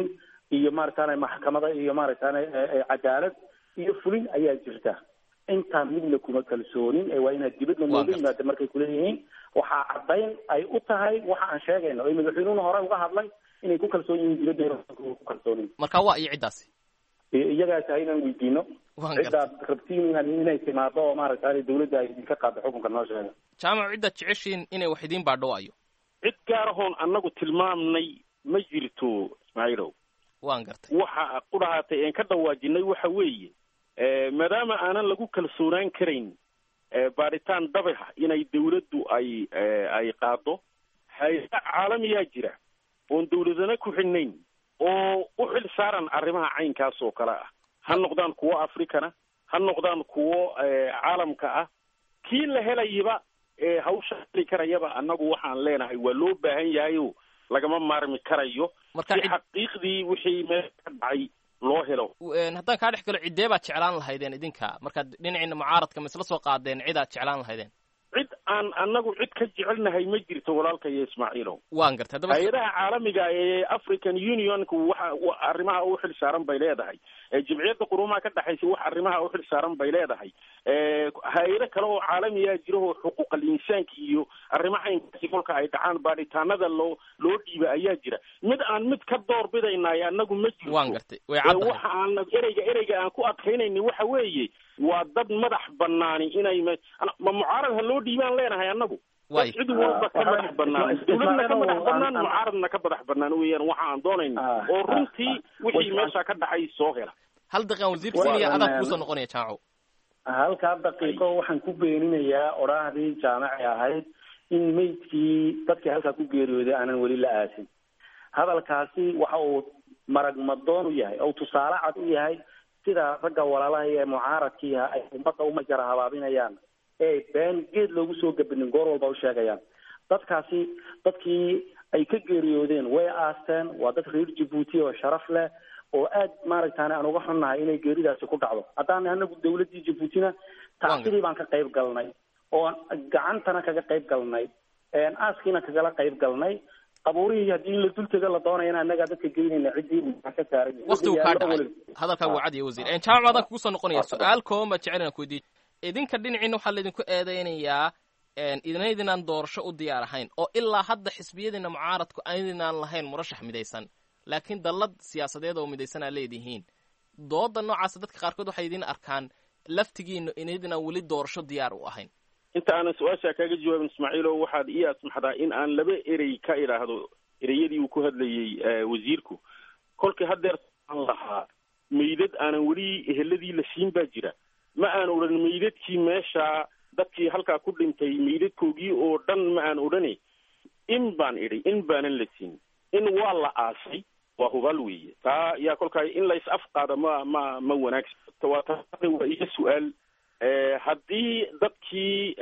Speaker 4: iyo maaragtaane maxkamada iyo maaragtaane cadaalad iyo fulin ayaa jirta intaa midna kuma kalsoonin ee waa inaad dibadna nooga yimaada markay kuleeyihiin waxaa caddayn ay u tahay waxa aan sheegayno ee madaxweynuhuna hore uga hadlay inay ku kalsoon yihiin dibadda ku kalsoonin
Speaker 6: marka waa iyo ciddaasi
Speaker 4: iyagaa tahay inaan weydiino ciddaad rabtiin inay timaado oo maaragta dawladda ay idinka qaado xukunka noo sheega
Speaker 6: jaamac ciddaad jeceshiin inay wax idiin baadhowaayo
Speaker 3: cid gaarahoon annagu tilmaamnay ma jirto ismaaciilow
Speaker 6: waan gartay
Speaker 3: waxa qudhahaatay een ka dhawaajinay waxa weeye maadaama aanan lagu kalsoonaan karayn baadhitaan dabaha inay dawladdu ay ay qaado hay-ada caalamiyaa jira oon dawladana ku xidhnayn oo u xil saaran arrimaha caynkaas oo kale ah ha noqdaan kuwo africana ha noqdaan kuwo caalamka ah kii la helayaba hawsha heli karayaba annagu waxaan leenahay waa loo baahan yahayo lagama maarmi karayo si xaqiiqdii wixii meel ka dhacay loo helo
Speaker 6: haddaan kaa dhex galo ciddee baad jeclaan lahaydeen idinka markaad dhinaciina mucaaradka ma isla soo qaadeen cid aad jeclaan lahaydeen
Speaker 3: cid aan annagu cid ka jecelnahay ma jirto walaalkayo ismaaciilow
Speaker 6: waan gartay haddaba
Speaker 3: hay-adaha caalamiga ee african unionku waxa arrimaha u xil saaran bay leedahay jimciyadda qurumaha ka dhexaysa wax arrimaha u xil saaran bay leedahay hay-ado kale oo caalamiyaa jiraoo xuquuqal insaanka iyo arrimaha inkaasi kolka ay dhacaan baadhitaanada loo loo dhiiba ayaa jira mid aan mid ka door bidaynaay annagu ma jirto
Speaker 6: waan gartay way caddahay
Speaker 3: waxa aan ereyga ereyga aan ku adkaynayni waxa weeye waa dad madax banaani inay ma ma mucaarad ha loo dhiibaan leenahay annagu
Speaker 6: way
Speaker 3: cid walba ka madax banaan dawladna ka madax banaan mucaaradna ka madax banaan weeyaan waxa aan doonayna oo runtii wixii meesha ka dhacay soo hela
Speaker 6: hal daqiiqan wasiirka sinaya adaa kuusoo noqonaya jaaco
Speaker 4: halkaa daqiiqo waxaan ku beeninayaa odhaahdii jaamaci ahayd in meydkii dadkii halkaa ku geeriyooday aanan weli la aasin hadalkaasi waxa uu marag madoon u yahay oo tusaale cad u yahay sida ragga walaalaha ee mucaaradkiiha ay ummadda umajara habaabinayaan ee been geed loogu soo gabinin goor walba u sheegayaan dadkaasi dadkii ay ka geeriyoodeen way aasteen waa dad reer jabuuti oo sharaf leh oo aad maaragtaane aan uga xunnahay inay geeridaasi ku dhacdo haddaan anagu dawladdii jabuutina tacsidii baan ka qayb galnay oo gacantana kaga qayb galnay aaskiina kagala qayb galnay qabuurihii haddii in la dultega la doonayana annagaa dadka geynayna ciddii ka saaray
Speaker 6: waktigu kaa dhacay hadalkaa waa cad iyo wasiir jaamac adaan kugu soo noqonaya su-aal kooban baa jecel inaan ku weydiiyo idinka dhinaciina waxaa laydinku eedeynayaa idinaydinaan doorasho u diyaar ahayn oo ilaa hadda xisbiyadiina mucaaradku aydinaan lahayn murashax midaysan laakiin dallad siyaasadeed oo midaysan aa leedihiin dooda noocaasa dadka qaarkood waxay idin arkaan laftigiina inaydinaan weli doorasho diyaar u ahayn
Speaker 3: inta aanan su-aashaa kaaga jawaabin ismaaciilo waxaad ii asmaxdaa in aan laba erey ka idhaahdo ereyadii uu ku hadlayey wasiirku kolkii haddeer aan lahaa meydad aanan weli eheladii la siin baa jira ma aan odhan meydadkii meesha dadkii halkaa ku dhintay meydadkoogii oo dhan ma aan odhane in baan idhi in baanan la siin in waa la aasay waa hubaal weeye taa yaa kolkaa in lays afqaada ma ma ma wanaagsan waa ta waa iyo su-aal haddii dadkii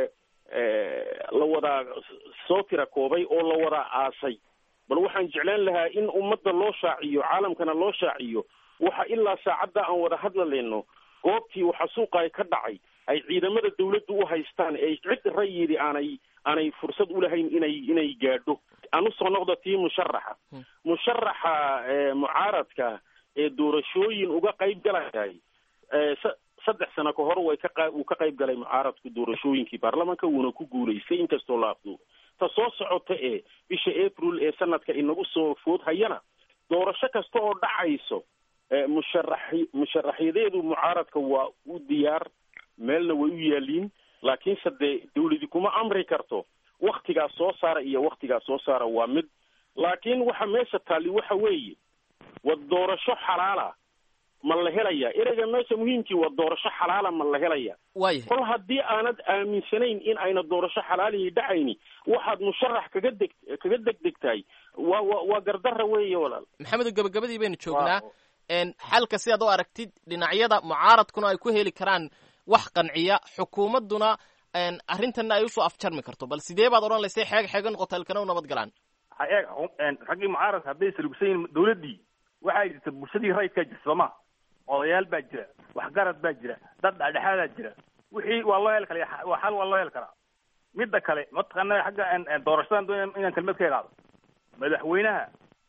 Speaker 3: la wadaa soo tira koobay oo la wadaa aasay bal waxaan jeclaan lahaa in ummadda loo shaaciyo caalamkana loo shaaciyo waxa ilaa saacadda aan wada hadlalayno goobtii waxa suuqa ka dhacay ay ciidamada dawladdu u haystaan ee cid rayidi aanay aanay fursad ulahayn inay inay gaadho aan usoo noqdo tii musharaxa musharaxa mucaaradka ee doorashooyin uga qayb galayahay saddex sano ka hor way ka uu ka qayb galay mucaaradku doorashooyinkii baarlamanka wuuna ku guulaystay inkastoo la afduubo ta soo socota ee bisha april ee sanadka inagu soo food hayana doorasho kasta oo dhacayso musharaxi musharaxyadeedu mucaaradka waa u diyaar meelna way u yaaliin laakiinse dee dawladi kuma amri karto waktigaas soo saara iyo waktigaas soo saara waa mid laakiin waxa meesha taali waxa weeye wa doorasho xalaala ma la helaya ereyga meesha muhiimkii waa doorasho xalaala ma la helaya
Speaker 6: wayahay
Speaker 3: kol haddii aanad aaminsanayn in ayna doorasho xalaalihii dhacayni waxaad musharax kaga deg kaga degdegtahay waa wa waa gardarra weeye walaal
Speaker 6: maxamedo gabagabadii baynu joognaa xalka sidaad u aragtid dhinacyada mucaaradkuna ay ku heli karaan wax qanciya xukuumadduna arrintanna ay usoo afjarmi karto bal sidee baad odhan laysay xeeg xeega noqota ilkana u nabad galaan
Speaker 5: eeg raggii mucaaradka hadday salugsan yihin dawladdii waxaa jirta bulshadii rayidkaa jirta sooma odayaal baa jira waxgarad baa jira dad dhexdhexaadaa jira wixii waa loo heli kara waa xal waa loo heli karaa midda kale mataqaana xagga doorashadan doon inaan kelmad ka idhaahdo madaxweynaha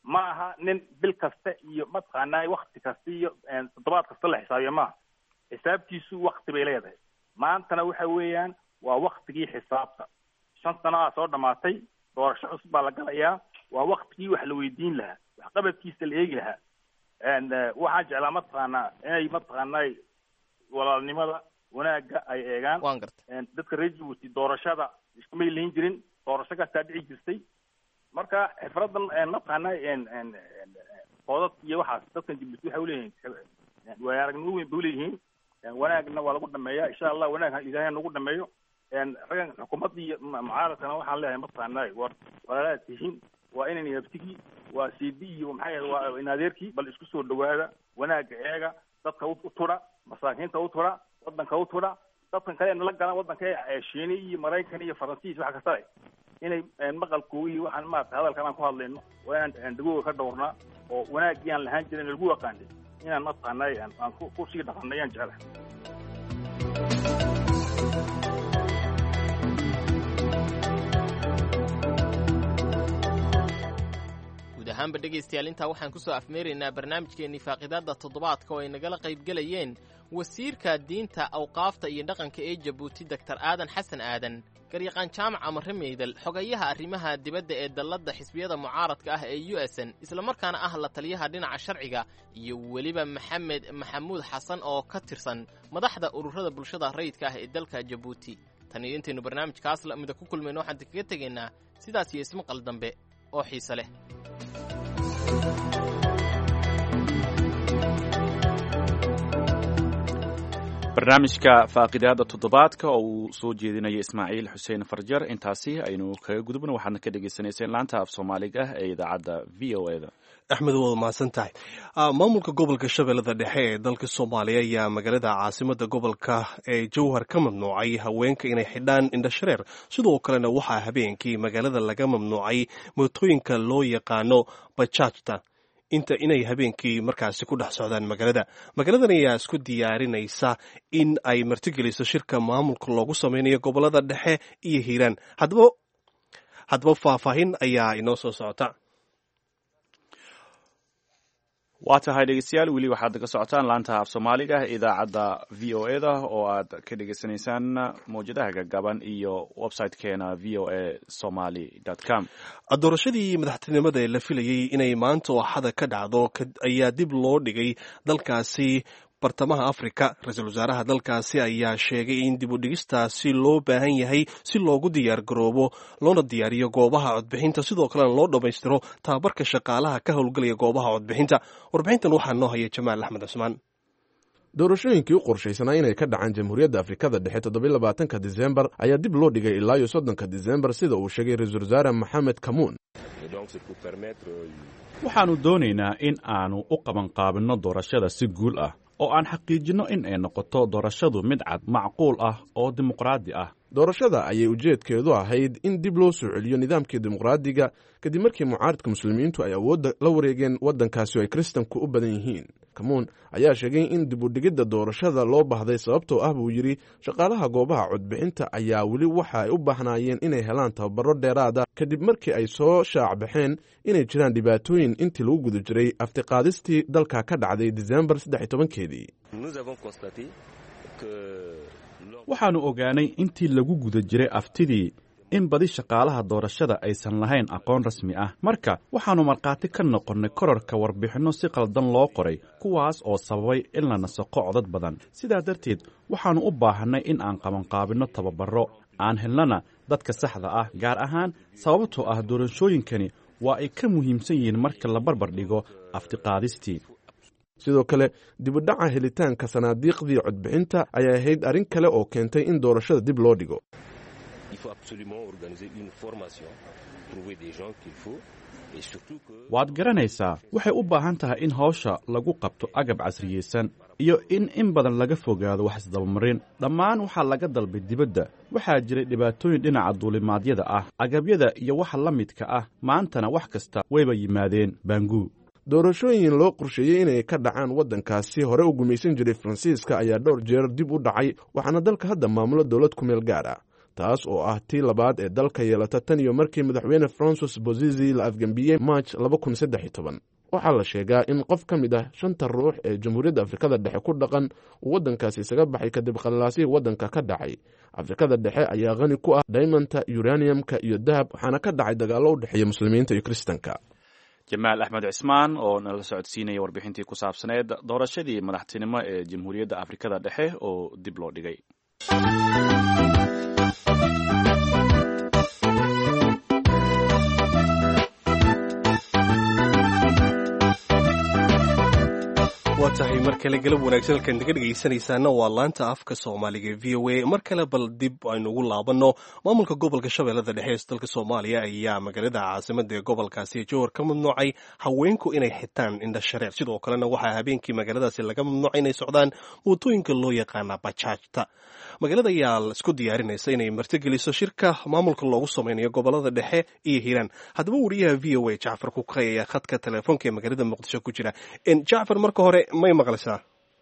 Speaker 5: ma aha nin bil kasta iyo mataqaanaa wakti kasta iyo toddobaad kasta la xisaabiya maaha xisaabtiisu wakti bay leedahay maantana waxa weeyaan waa waktigii xisaabta shan sano aa soo dhamaatay doorasho cusub baa la galayaa waa waktigii wax la weydiin lahaa waxqabadkiisa la eegi lahaa waxaan jeclaa mataqaanaa inay mataqaanaa walaalnimada wanaagga ay eegaan
Speaker 6: waan gartay
Speaker 5: dadka reer jabuuti doorashada iskumay lahin jirin doorasho kastaa dhici jirtay marka xifradan mataqaanaa koodad iyo waxaas dadkan jabuuti waxay uleeyihiin waaya aragnimo weyn bay uleeyihiin wanaagna waa lagu dhameeya insha allah wanaag ilaahay nagu dhameeyo raggan xukuumadda iyo mucaaradkana waxaan leeyahay mataqaanaa war walaalaad tihiin waa inan abtigii waa cd iyo maxay ahayd waa inadeerkii bal isku soo dhawaada wanaagga eega dadka u tudha masaakiinta u tudha wadanka u tudha dadkan kale nala galaan wadanka shiini iyo maraykan iyo faransiis waxa kasta inay maqalkooga iyo waxaan maarata hadalkan aan ku hadlayno waa inaan dagooga ka dhowrnaa oo wanaaggii aan lahaan jirin lagu yaqaanay inaan mataqaanay aan ku sii dhaqanay aan jeclahay
Speaker 6: guud ahaanba dhegaystayaal intaa waxaan ku soo afmeeraynaa barnaamijkeennii faaqidaadda toddobaadka oo ay nagala qaybgelayeen wasiirka diinta awqaafta iyo dhaqanka ee jabuuti doktar aadan xasan aadan garyaqaan jaamac amare meydal xogayaha arrimaha dibadda ee dalladda xisbiyada mucaaradka ah ee u s n islamarkaana ah la taliyaha dhinaca sharciga iyo weliba maxamed maxamuud xasan oo ka tirsan madaxda ururada bulshada rayidka ah ee dalka jabuuti tan iyo intaynu barnaamijkaas lamida ku kulmayno waxaan kaga tegaynaa sidaas iyo ismaqal dambe oo xiise leh
Speaker 1: barnaamijka faaqidaada toddobaadka oo uu soo jeedinayo ismaaciil xuseen farjar intaasi aynu kaga gudubno waxaadna ka dhegeysaneyseen laanta af soomaaliga ee idaacadda v o e da
Speaker 2: axmed waad mahadsan tahay maamulka gobolka shabeellada dhexe ee dalka soomaaliya ayaa magaalada caasimada gobolka ee jowhar ka mamnuucay haweenka inay xidhaan indhashareer sidoo kalena waxaa habeenkii magaalada laga mamnuucay mootooyinka loo yaqaano bajaajta inta inay habeenkii markaasi ku dhex socdaan magaalada magaaladan ayaa isku diyaarinaysa in ay martigeliso shirka maamulka loogu sameynayo gobolada dhexe iyo hiiraan haddaba haddaba faahfaahin ayaa inoo soo socota
Speaker 1: waa tahay dhegeystayaal weli waxaad ka socotaan laanta af soomaaliga idaacadda v o e da oo aad ka dhegeysanaysaan mawjadaha gagaban iyo website-keena v o e somaly com
Speaker 2: doorashadii madaxtinimada ee la filayey inay maanta oo axada ka dhacdo ayaa dib loo dhigay dalkaasi bartamaha afrika ra-iisul wasaaraha dalkaasi ayaa sheegay in dib u dhigistaasi loo baahan yahay si loogu diyaar garoobo loona diyaariyo goobaha codbixinta sidoo kalena loo dhammaystiro tababarka shaqaalaha ka howlgelaya goobaha codbixinta warbixintan waxaa noo haya jamaal axmed cusmaan
Speaker 7: doorashooyinkii u qorshaysanaa inay ka dhacaan jamhuuriyadda afrikada dhexe toddobylabaatanka disembar ayaa dib loo dhigay ilaa iyo soddonka disembar sida uu sheegay ra-iisul wasaare maxamed kamuun
Speaker 1: waxaannu doonaynaa in aanu u qabanqaabinno doorashada si guul ah oo aan xaqiijinno in ay noqoto doorashadu mid cad macquul ah oo dimuqraadi ah
Speaker 7: doorashada ayay ujeedkeedu ahayd in dib loo soo celiyo nidaamkii dimuqraadiga kadib markii mucaaridka muslimiintu ay awoodda la wareegeen waddankaasi oo ay kiristanku u badan yihiin kamuun ayaa sheegay in dib u dhigidda doorashada loo baahday sababtoo ah buu yidhi shaqaalaha goobaha codbixinta ayaa weli waxa ay u baahnaayeen inay helaan tababaro dheeraada kadib markii ay soo shaacbaxeen inay jiraan dhibaatooyin intii lagu guda jiray aftiqaadistii dalka ka dhacday disembar saddex iyo tobankeedii
Speaker 1: waxaannu ogaanay intii lagu guda jiray aftidii in badi shaqaalaha doorashada aysan lahayn aqoon rasmi ah marka waxaannu markhaati ka noqonnay korarka warbixinno si qaldan loo qoray kuwaas oo sababay in la nasaqo codad badan sidaa darteed waxaannu u baahannay in aan qabanqaabinno tababarro aan helnana dadka saxda ah gaar ahaan sababtoo ah doorashooyinkani waa ay ka muhiimsan yihiin marka la barbar dhigo aftiqaadistii
Speaker 7: sidoo kale dibudhaca helitaanka sanaadiiqdii codbixinta ayay ahayd arrin kale oo keentay in doorashada dib loo dhigo
Speaker 1: waad garanaysaa waxay u baahan tahay in hawsha lagu qabto agab casriyeysan iyo in in badan laga fogaado wax isdabamarin dhammaan waxaa laga dalbay dibadda waxaa jiray dhibaatooyin dhinaca duulimaadyada ah agabyada iyo waxa la midka ah maantana wax kasta wayba yimaadeen baanguu
Speaker 7: doorashooyin loo qorsheeyey inay ka dhacaan waddankaasi hore u gumaysan jiray faransiiska ayaa dhowr jeer dib u dhacay waxaana dalka hadda maamulo dowlad ku meel gaar ah taas oo ah tii labaad ee dalka yeelata tan iyo markii madaxweyne francis bozizi la afgembiyey march waxaa la sheegaa in qof ka mid ah shanta ruux ee jamhuuriyadda afrikada dhexe ku dhaqan uu waddankaasi isaga baxay kadib khalaasihii waddanka ka dhacay afrikada dhexe ayaa qani ku ah daymanta uraniumka iyo dahab waxaana ka dhacay dagaallo u dhexeeya muslimiinta iyo kiristanka
Speaker 1: jamaal axmed cismaan oo nala socodsiinaya warbixintii ku saabsaneed doorashadii madaxtinimo ee jamhuuriyadda afrikada dhexe oo dib loo dhigay
Speaker 2: waa tahay mar kale galab wanaagsan halkaan naga dhegaysanaysaana waa laanta afka soomaaliga v o a mar kale bal dib aynu ugu laabanno maamulka gobolka shabeellada dhexe ee dalka soomaaliya ayaa magaalada caasimada ee gobolkaasi jowhar ka mamnuucay haweenku inay xitaan indha shareer sidoo kalena waxaa habeenkii magaaladaasi laga mamnuucay inay socdaan mootooyinka loo yaqaana bajaajta magaalada ayaa isku diyaarinaysa inay martigeliso shirka maamulka loogu sameynayo gobolada dhexe iyo hiiraan haddaba wariyaha v o a jacfar kukay ayaa khadka teleefoonka ee magaalada muqdisho ku jira jacfar marka hore may maqlaysaa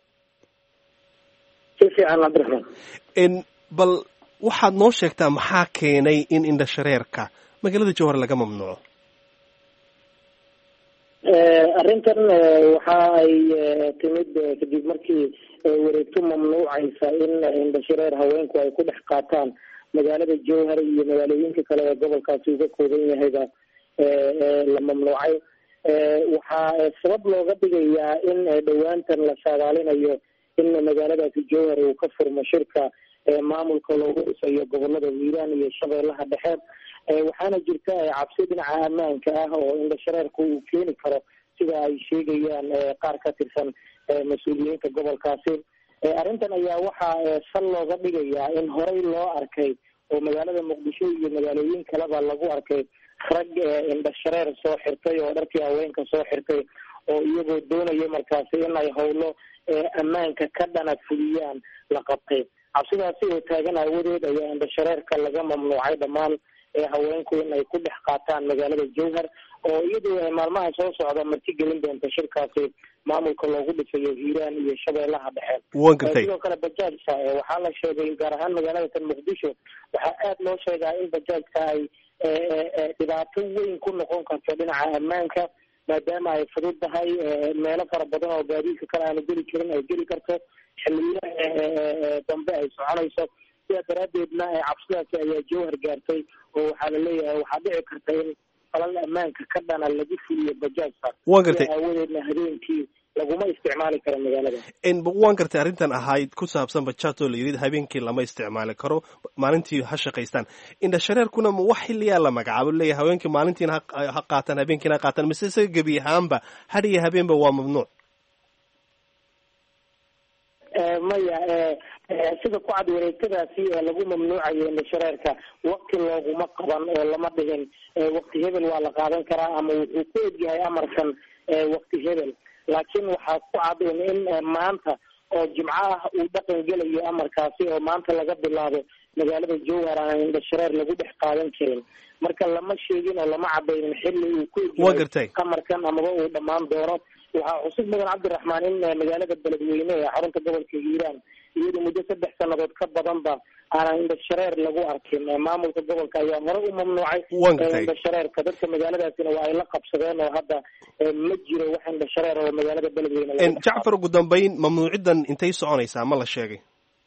Speaker 8: si fiican cabdiraxmaan
Speaker 2: bal waxaad noo sheegtaa maxaa keenay in indha shareerka magaalada jowhar laga mamnuuco
Speaker 8: arrintan waxa ay timid kadib markii wareegto mamnuucaysa in indhashareer haweenku ay ku dhex qaataan magaalada jowhar iyo magaalooyinka kale ee gobolkaasi uga kooban yahayba la mamnuucay waxaa sabab looga dhigayaa in dhowaantan la saadaalinayo in magaaladaasi jowhar uu ka furmo shirka maamulka loogu dhisayo gobolada hiiraan iyo shabeellaha dhexe waxaana jirta cabsi dhinaca ammaanka ah oo indhashareerku uu keeni karo sida ay sheegayaan qaar ka tirsan mas-uuliyiinta gobolkaasi arrintan ayaa waxaa sal looga dhigayaa in horey loo arkay oo magaalada muqdisho iyo magaalooyin kaleba lagu arkay rag indhashareer soo xirtay oo dharkii haweenka soo xirtay oo iyagoo doonaya markaasi in ay howlo ammaanka ka dhana fuliyaan la qabtay cabsidaasi oo taagan aawadeed ayaa indhashareerka laga mamnuucay dhammaan haweenku in ay ku dhex qaataan magaalada jowhar oo iyadoo maalmaha soo socda marti gelin doonta shirkaasi maamulka loogu dhisayo hiiraan iyo shabeellaha dhexe sidoo kale bajaajka waxaa la sheegay gaar ahaan magaalada tan muqdisho waxaa aada loo sheegaa in bajaajka ay dhibaato weyn ku noqon karto dhinaca ammaanka maadaama ay fudud tahay meelo fara badan oo gaadiidka kale aanu geli jirin ay geli karto xiliyo dambe ay soconayso sidaa daraaddeedna cabsidaasi ayaa jowhar gaartay oo waxaa la leeyahay waxaa dhici karta in falal ammaanka ka dhana lagu fuliyo bajaajka
Speaker 2: waa gartay
Speaker 8: aawadeedna habeenkii laguma isticmaali karo magaalada
Speaker 2: waan gartay arrintan ahayd ku saabsan bajaaj oo la yidhi habeenkii lama isticmaali karo maalintii ha shaqaystaan indhashareerkuna ma wax xiliyaa la magacaabo leeyahay haweenkii maalintiina ha qaataan habeenkiina ha qaataan mise isaga gebi ahaanba had iyo habeenba waa mamnuuc
Speaker 8: maya sida ku cad wareegtadaasi lagu mamnuucayo indhashareerka wakti looguma qaban oo lama dhihin wakti hebel waa la qaadan karaa ama wuxuu ku egyahay amarkan wakti hebel laakiin waxaa ku cad in maanta oo jimco ah uu dhaqan gelayo amarkaasi oo maanta laga bilaabo magaalada jowhar aan indhashareer lagu dhex qaadan karin marka lama sheegin oo lama cadaynin xilli uu ku egyahay amarkan amaba uu dhammaan doono waxaa cusub mudan cabdiraxmaan in magaalada beledweyne ee xarunta gobolka hiiraan iyadu muddo saddex sannadood ka badanba aanan indhashareer lagu arkin maamulka gobolka ayaa hore u mamnuucay indhashareerka dadka magaaladaasina waa ay la qabsadeen oo hadda ma jiro wax indhashareer oo magaalada beledweyne
Speaker 2: jacfar ugu dambeyn mamnuucidan intay soconaysaa ma la sheegay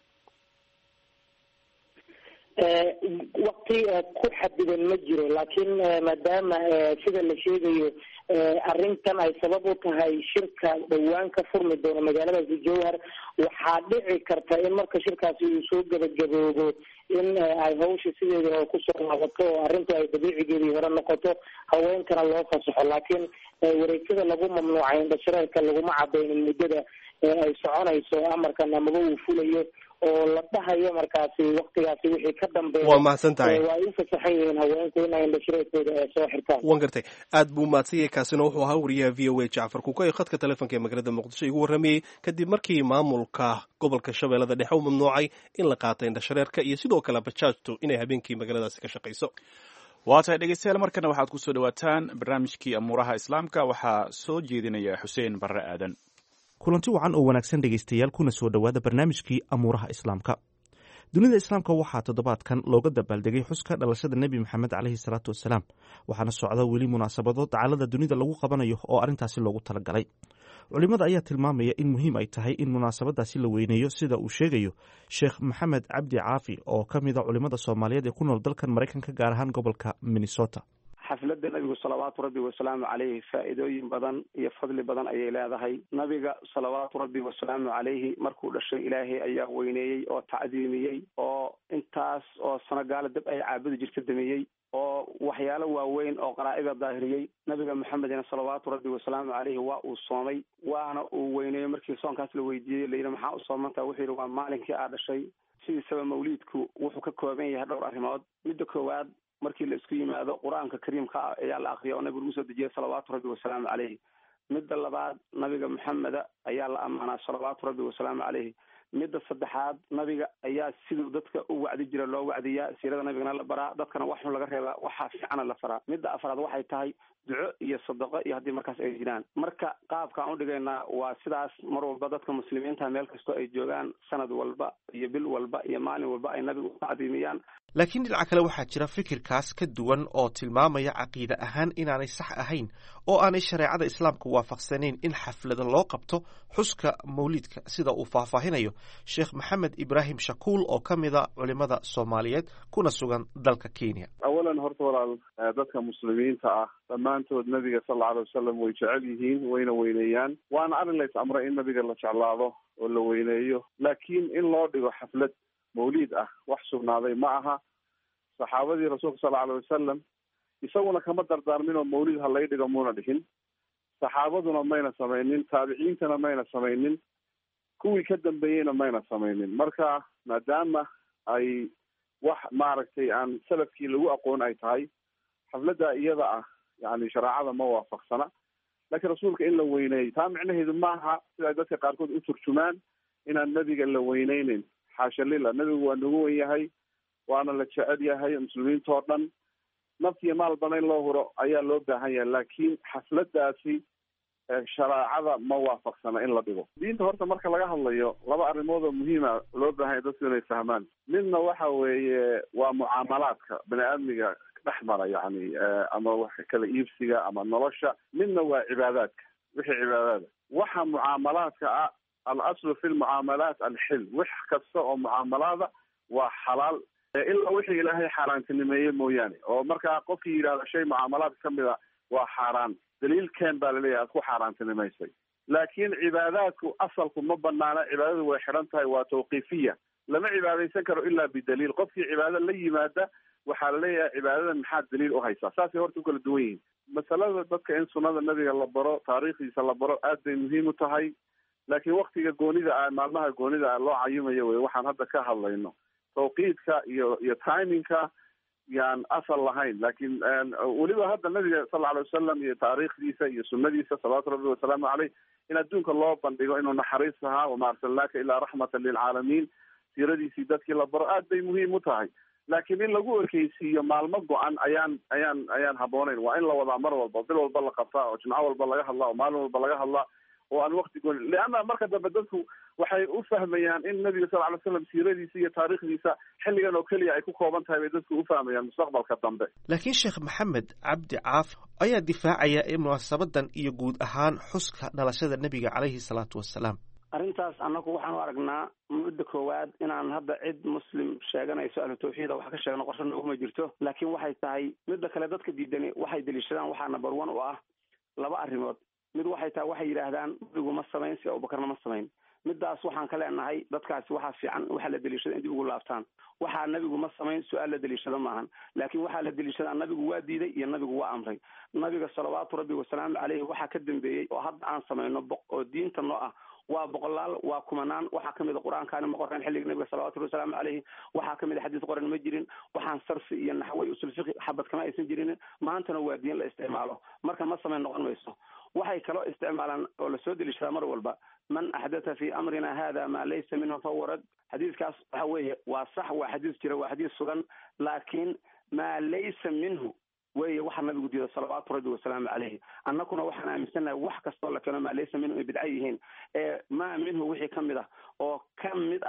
Speaker 8: wakti ku xadidan ma jiro laakiin maadaama sida la sheegayo arrintan ay sabab u tahay shirka dhowaan ka furmi doono magaaladaasi jowhar waxaa dhici karta in marka shirkaasi uu soo gabagaboobo in ay hawsha sideedii hore kusoo laabato oo arrintu ay dabiicigeedii hore noqoto haweenkana loo fasaxo laakiin wareegtada lagu mamnuucay indhashareerka laguma cadaynin muddada ay soconayso amarkan amaba uu fulayo oo la dhahayo markaasi waktigaasi wixii ka dambeeya
Speaker 2: waa mahadsan tahay
Speaker 8: waa ay u fasaxan yihiin haweenku inay indhashareerkooda soo xirtaan
Speaker 2: wan gartay aad buu mahadsan yahay kaasina wuxuu ahaa wariyaha v o a jacfar kuka khadka telefonka ee magaalada muqdisho igu warramayey kadib markii maamulka gobolka shabeellada dhexe u mamnuucay in la qaato indhashareerka iyo sidoo kale bajaajtu inay habeenkii magaaladaasi ka shaqayso
Speaker 1: waa tahay dhegeystayaal markana waxaad ku soo dhawaataan barnaamijkii amuuraha islaamka waxaa soo jeedinaya xuseen barre aadan
Speaker 9: kulanti wacan oo wanaagsan dhegaystayaal kuna soo dhowaada barnaamijkii amuuraha islaamka dunida islaamka waxaa toddobaadkan looga dabaaldegay xuska dhalashada nebi maxamed caleyhi salaatu wasalaam waxaana socda weli munaasabado dacalada dunida lagu qabanayo oo arrintaasi loogu talagalay culimada ayaa tilmaamaya in muhiim ay tahay in munaasabadaasi la weyneeyo sida uu sheegayo sheekh maxamed cabdi caafi oo ka mida culimada soomaaliyeed ee ku nool dalkan maraykanka gaar ahaan gobolka minnesota
Speaker 10: xafladda nabigu salawaatu rabbi wasalaamu caleyhi faa'iidooyin badan iyo fadli badan ayay leedahay nabiga salawaatu rabbi wasalaamu caleyhi markuu dhashay ilaahay ayaa weyneeyey oo tacdiimiyey oo intaas oo sanogaala dab ay caabudi jirta damiyey oo waxyaalo waaweyn oo qaraa'ida daahiriyey nabiga maxamedina salawaatu rabbi wasalaamu caleyhi waa uu soomay waana uu weyneeyey markii soonkaas la weydiiyey layidhi maxaa u soomantaa wuxuu yidhi waa maalinkii aa dhashay sidiisaba mawliidku wuxuu ka kooban yahay dhowr arrimood midda koowaad markii la isku yimaado qur-aanka kariimka ah ayaa la akriya oo nabigu lagu soo dejiyay salawaatu rabbi wasalaamu caleyhi midda labaad nabiga maxameda ayaa la ammaanaa salawaatu rabbi wasalaamu caleyhi midda saddexaad nabiga ayaa siduu dadka u wacdi jira loo wacdiyaa siirada nabigana la baraa dadkana wax xun laga reebaa waxaa fiicana la faraa midda afraad waxay tahay duco iyo sadaqo iyo haddii markaas ay jiraan marka qaabkaan udhigaynaa waa sidaas mar walba dadka muslimiinta meel kastoo ay joogaan sanad walba iyo bil walba iyo maalin walba ay nabiga u tacdiimiyaan
Speaker 9: laakiin dhinaca kale waxaa jira fikirkaas ka duwan oo tilmaamaya caqiide ahaan inaanay sax ahayn oo aanay shareecada islaamka waafaqsanayn in xaflada loo qabto xuska mawliidka sida uu faahfaahinayo sheekh maxamed ibraahim shakuul oo ka mida culimada soomaaliyeed kuna sugan dalka kenya
Speaker 11: awalan horta walaal dadka muslimiinta ah dhammaantood nabiga sal alla alay wasalam way jecel yihiin wayna weyneeyaan waana arrin lays amray in nabiga la jeclaado oo la weyneeyo laakiin in loo dhigo xaflad mawliid ah wax sugnaaday ma aha saxaabadii rasuulka sal alay wasalam isaguna kama dardaarmin oo mawlid ha lay dhigo muuna dhihin saxaabaduna mayna samaynin taabiciintana mayna samaynin kuwii ka dambeeyeyna mayna samaynin marka maadaama ay wax maaragtay aan salafkii lagu aqoon ay tahay xafladda iyada ah yani shareecada ma waafaqsana laakiin rasuulka in la weyneeyo taa micnaheedu maaha sida ay dadka qaarkood u turjumaan inaan nebiga la weyneyneyn xaasha lila nebigu waa nagu wen yahay waana la jecel yahay muslimiintao dhan naftiyo maalbana in loo huro ayaa loo baahan yahay laakiin xafladaasi shareecada ma waafaqsana in la dhigo diinta horta marka laga hadlayo laba arrimood oo muhiima loo baahan yahay dadku inay fahmaan midna waxa weeye waa mucaamalaadka bani aadmiga dhex mara yani ama wax kala iibsiga ama nolosha midna waa cibaadaadka wixii cibaadaada waxa mucaamalaadka ah alaslu fi lmucaamalaat alxil wax kasta oo mucaamalaada waa xalaal ilaa wixii ilaahay xaaraantinimeeye mooyaane oo markaa qofkii yidhahda shay mucaamalaadka kamid a waa xaaraan daliilkeen baa laleeyahay aad ku xaaraantinimaysay laakiin cibaadaadku asalku ma banaana cibaadadu way xidhan tahay waa tawqiifiya lama cibaadaysan karo ilaa bidaliil qofkii cibaado la yimaada waxaa laleeyahay cibaadadan maxaad daliil u haysaa saasay horta u kala duwan yihiin masalada dadka in sunnada nabiga la baro taariikhdiisa la baro aad bay muhiim u tahay laakiin waktiga goonida ah maalmaha goonida ah loo cayumayo wey waxaan hadda ka hadlayno tawqiidka iyo iyo timingka yaan asal lahayn laakiin weliba hadda nabiga sal lla alay wasalam iyo taariikhdiisa iyo sunadiisa salawaatu rabbi wasalaamu caleyh in adduunka loo bandhigo inuu naxariis ahaa wama arsalnaaka ilaa raxmatan lilcaalamiin siiradiisii dadkii la baro aad bay muhiim u tahay laakiin in lagu ekeysiiyo maalmo go-an ayaan ayaan ayaan habooneyn waa in la wadaa mar walba bil walba la qabtaa oo jimco walba laga hadlaa oo maalin walba laga hadlaa oo aan wakti gooni leanna marka dambe dadku waxay u fahmayaan in nabiga sal ly slam siiradiisa iyo taariikhdiisa xilligan oo keliya ay ku kooban tahay bay dadku u fahmayaan mustaqbalka dambe
Speaker 9: laakiin sheekh maxamed cabdi caafi ayaa difaacaya in munaasabadan iyo guud ahaan xuska dhalashada nebiga caleyhi salaatu wasalaam
Speaker 10: arrintaas annagu waxaan u aragnaa mudda koowaad inaan hadda cid muslim sheeganayso ahlu tawxiida wax ka sheegno qorsho nooguma jirto laakiin waxay tahay midda kale dadka diidani waxay deliishadaan waxaa number one u ah laba arrimood mid waxay tahay waxay yidhaahdaan nabigu ma samayn si abubakarna ma samayn midaas waxaan ka leenahay dadkaasi waxaa fiican waxaa la deliishada in dib ugu laabtaan waxaa nabigu ma samayn su-aal la deliishado maahan laakiin waxaa la deliishadaa nabigu waa diiday iyo nabigu waa amray nabiga salawaatu rabbi wasalaamu caleyhi waxaa ka dambeeyey oo hadda aan samayno oo diinta noo ah waa boqolaal waa kumanaan waxaa kamid a qur-aankaani ma qoreen xilliga nabiga salawatu llahi wasalaamu caleyhi waxaa kamid a xadiis qoran ma jirin waxaan sarfi iyo naxway usul fiqi xabad kama aysan jirin maantana waa diin la isticmaalo marka ma samayn noqon mayso waxay kaloo isticmaalaan oo lasoo deliishadaa mar walba man axdatha fi amrina hada ma laysa minhu fahuwa rad xadiiskaas waxa weeye waa sax waa xadiis jira waa xadiis sugan laakiin maa laysa minhu weeye waxaa nabigu diida salawaatu rabbi wasalaamu caleyhi annakuna waxaan aaminsannahay wax kastoo la keeno maa laysa minhu ay bidca yihiin ee maa minhu wixii ka mid ah oo ka mid ah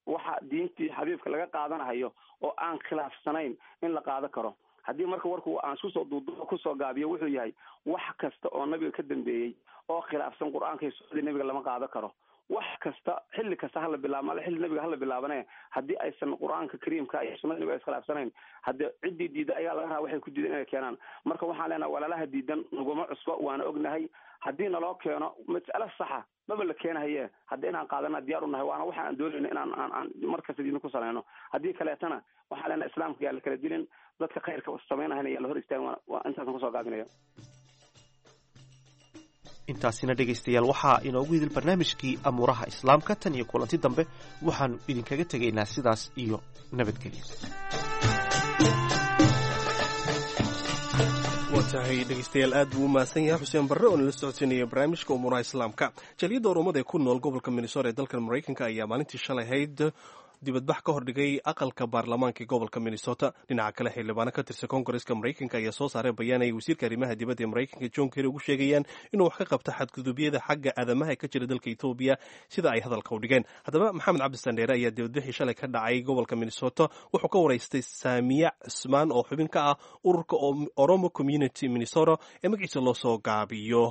Speaker 10: waxa diintii xabiibka laga qaadanahayo oo aan khilaafsanayn in la qaado karo haddii marka warku aan isku soo duuduubo kusoo gaabiyo wuxuu yahay wax kasta oo nabiga ka dambeeyey oo khilaafsan qur-aanka iyo sunnadii nabiga lama qaado karo wax kasta xilli kasta hala bilaabo xilli nabiga hala bilaabane haddii aysan qur-aanka kariimka iyo sunnada nabiga iskhilaafsanayn haddii ciddii diida ayaa laga rabaa waxay ku diidan inay keenaan marka waxaan leenahay walaalaha diidan naguma cusbo waana ognahay haddii naloo keeno mas'alo saxa maba la keenahaye hadda inaan qaadana diyaar u nahay waana waxa aan doonayna inaan aan aan markasta diidna ku salayno haddii kaleetana waxaan leenahay islaamka yaa la kala dilin dadka khayrka samaynahayna yaa la hor istaagin waa intaasan kusoo gaabinaya
Speaker 9: intaasina dhegaystayaal waxaa inoogu idil barnaamijkii amuuraha islaamka tan iyo kulanti dambe waxaannu idinkaga tegaynaa sidaas iyo nabadgelyo
Speaker 2: waa tahay dhegeystayaal aad buu u mahadsan yahay xuseen barre oo nala socodsiinaya barnaamijka umuuraha islaamka jaliyadda oromada ee ku nool gobolka minnesota ee dalkan maraykanka ayaa maalintii shalay hayd dibadbax ka hordhigay aqalka baarlamaanka gobolka minnesota dhinaca kale xildhibaano ka tirsan koongareska maraykanka ayaa soo saaray bayaan ay wasiirka arrimaha dibadda ee maraykanka john kerry ugu sheegayaan inuu wax ka qabto xadgudubyada xagga aadamaha ka jira dalka etoobiya sida ay hadalka u dhigeen haddaba maxamed cabdisandheere ayaa dibadbixii shalay ka dhacay gobolka minnesota wuxuu ka waraystay saamiya cusmaan oo xubin ka ah ururka oromo community minnesota ee magaciisa loo soo gaabiyo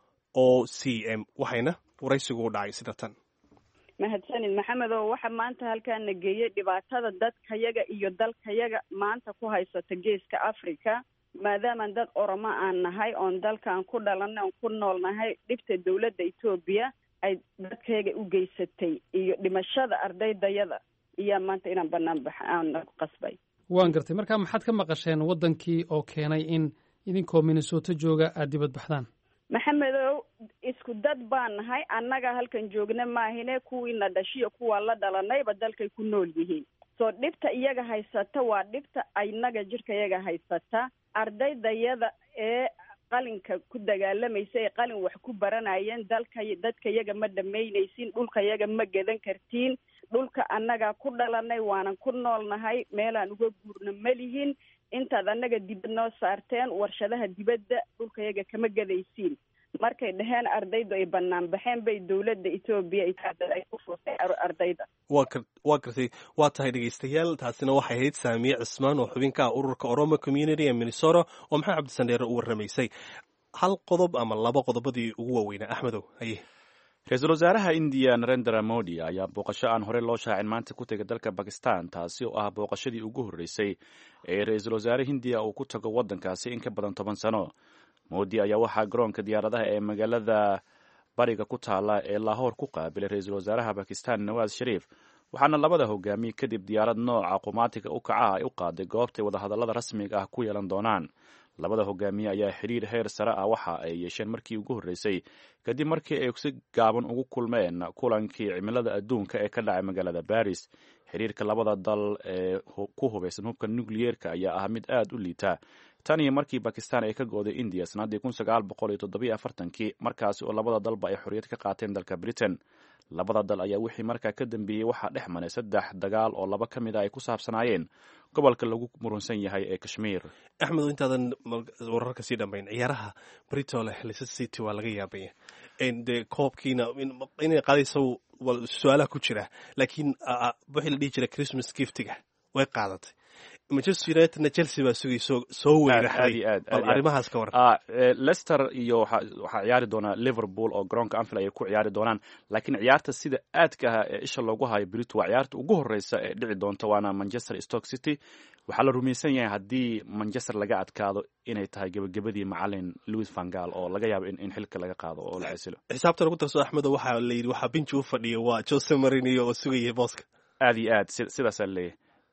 Speaker 2: o c m waxayna waraysigu u dhacay sida tan
Speaker 12: mahadsanid maxamedow waxa maanta halkaana geeyey dhibaatada dadkayaga iyo dalkayaga maanta ku haysata geeska africa maadaamaan dad oromo aan nahay oon dalkan ku dhalanay oon ku nool nahay dhibta dawladda etoobiya ay dadkayaga u geysatay iyo dhimashada ardaydayada iyaa maanta inaan banaan bax aan ku qasbay
Speaker 13: waan gartay marka maxaad ka maqasheen waddankii oo keenay in idinkoo minnesota jooga aada dibad baxdaan
Speaker 12: maxamedow isku dad baan nahay annaga halkan joogna maahine kuwiina dhashiyo kuwaa la dhalanayba dalkay ku nool yihiin soo dhibta iyaga haysata waa dhibta inaga jidhka iyaga haysata ardaydayada ee qalinka ku dagaalamaysa ee qalin wax ku baranayeen dalka dadka iyaga ma dhamaynaysin dhulka iyaga ma gadan kartiin dhulka annaga ku dhalanay waanan ku nool nahay meelaan uga guurna ma lihin intaad annaga dibad noo saarteen warshadaha dibadda dhulka iyaga kama gadaysiin markay dhaheen ardaydu ay banaan baxeen bay dowladda etoobiya ay ku furtay ardayda
Speaker 2: wa waa gartay waa tahay dhegeystayaal taasina waxay ahayd saamiye cismaan oo xubin ka ah ururka oromo community ee minnesota oo maxamed cabdisandheere u warramaysay hal qodob ama laba qodobadii ugu waaweynaa axmedow haye
Speaker 1: ra-iisul wasaaraha indiya narendra modi ayaa booqasho aan horey loo shaacin maanta ku tegay dalka bakistan taasi oo ah booqashadii ugu horreysay ee ra-iisul wasaare hindiya uu ku tago waddankaasi in ka badan toban sano modi ayaa waxaa garoonka diyaaradaha ee magaalada bariga ku taala ee lahoor ku qaabilay ra-iisul wasaaraha bakistan nawaas shariif waxaana labada hogaamiye kadib diyaarad nooca qumaatiga u kaca ay u qaaday goobtay wadahadallada rasmiga ah ku yeelan doonaan labada hogaamiye ayaa xiriir heer sare ah waxa ay yeesheen markii ugu horreysay kadib markii ay si gaaban ugu kulmeen kulankii cimilada adduunka ee ka dhacay magaalada baris xiriirka labada dal ee ku hubaysan hubka nukliyeerka ayaa ah mid aad u liita tan iyo markii bakistan ay ka gooday indiya sannaddii kun sagaal boqol iyo toddobiyo afartankii markaasi oo labada dalba ay xorriyad ka qaateen dalka britain labada dal ayaa wixii markaa ka dambeeyey waxaa dhex maray saddex dagaal oo laba ka mid a ay ku saabsanaayeen gobolka lagu murunsan yahay ee kashmiir
Speaker 2: axmed intaadan wararka sii dhammayn ciyaaraha britole leicester city waa laga yaabaya dee koobkiina inay qaadayso su-aalaha ku jira laakiin wixii la dhihi jira christmas giftiga way qaadatay manchester unitedna chelsea baa sugay soo soo weeraxday bal arrimahaas ka waran
Speaker 1: leicester iyo waxaa ciyaari doonaa liverpool oo garoonka anfield ay ku ciyaari doonaan laakiin ciyaarta sida aadka ah ee isha loogu hayo brito waa ciyaarta ugu horreysa ee dhici doonta waana manchester stoke city waxaa la rumaysan yahay haddii manchester laga adkaado inay tahay gebagabadii macalin louis vangal oo laga yaabo in xilka laga qaado oo la casilo
Speaker 2: xisaabta lagu darso axmedo waxaa la yidhi waxaa binji u fadhiya waa jose marinio oo sugaya booska
Speaker 1: aad iyo aad sidaasaa leeyahay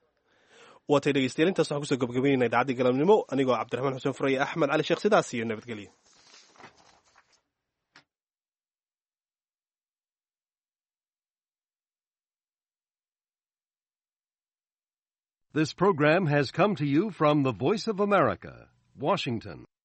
Speaker 2: waatay dhegeystayaal intaas waxaan kusoo gabagabaynayna idacaddii galabnimo anigoo cabdiraxmaan xuseen furaya axmed cali sheekh sidaas iyo nabadgelyo
Speaker 14: This program has come to you from the Voice of America, Washington.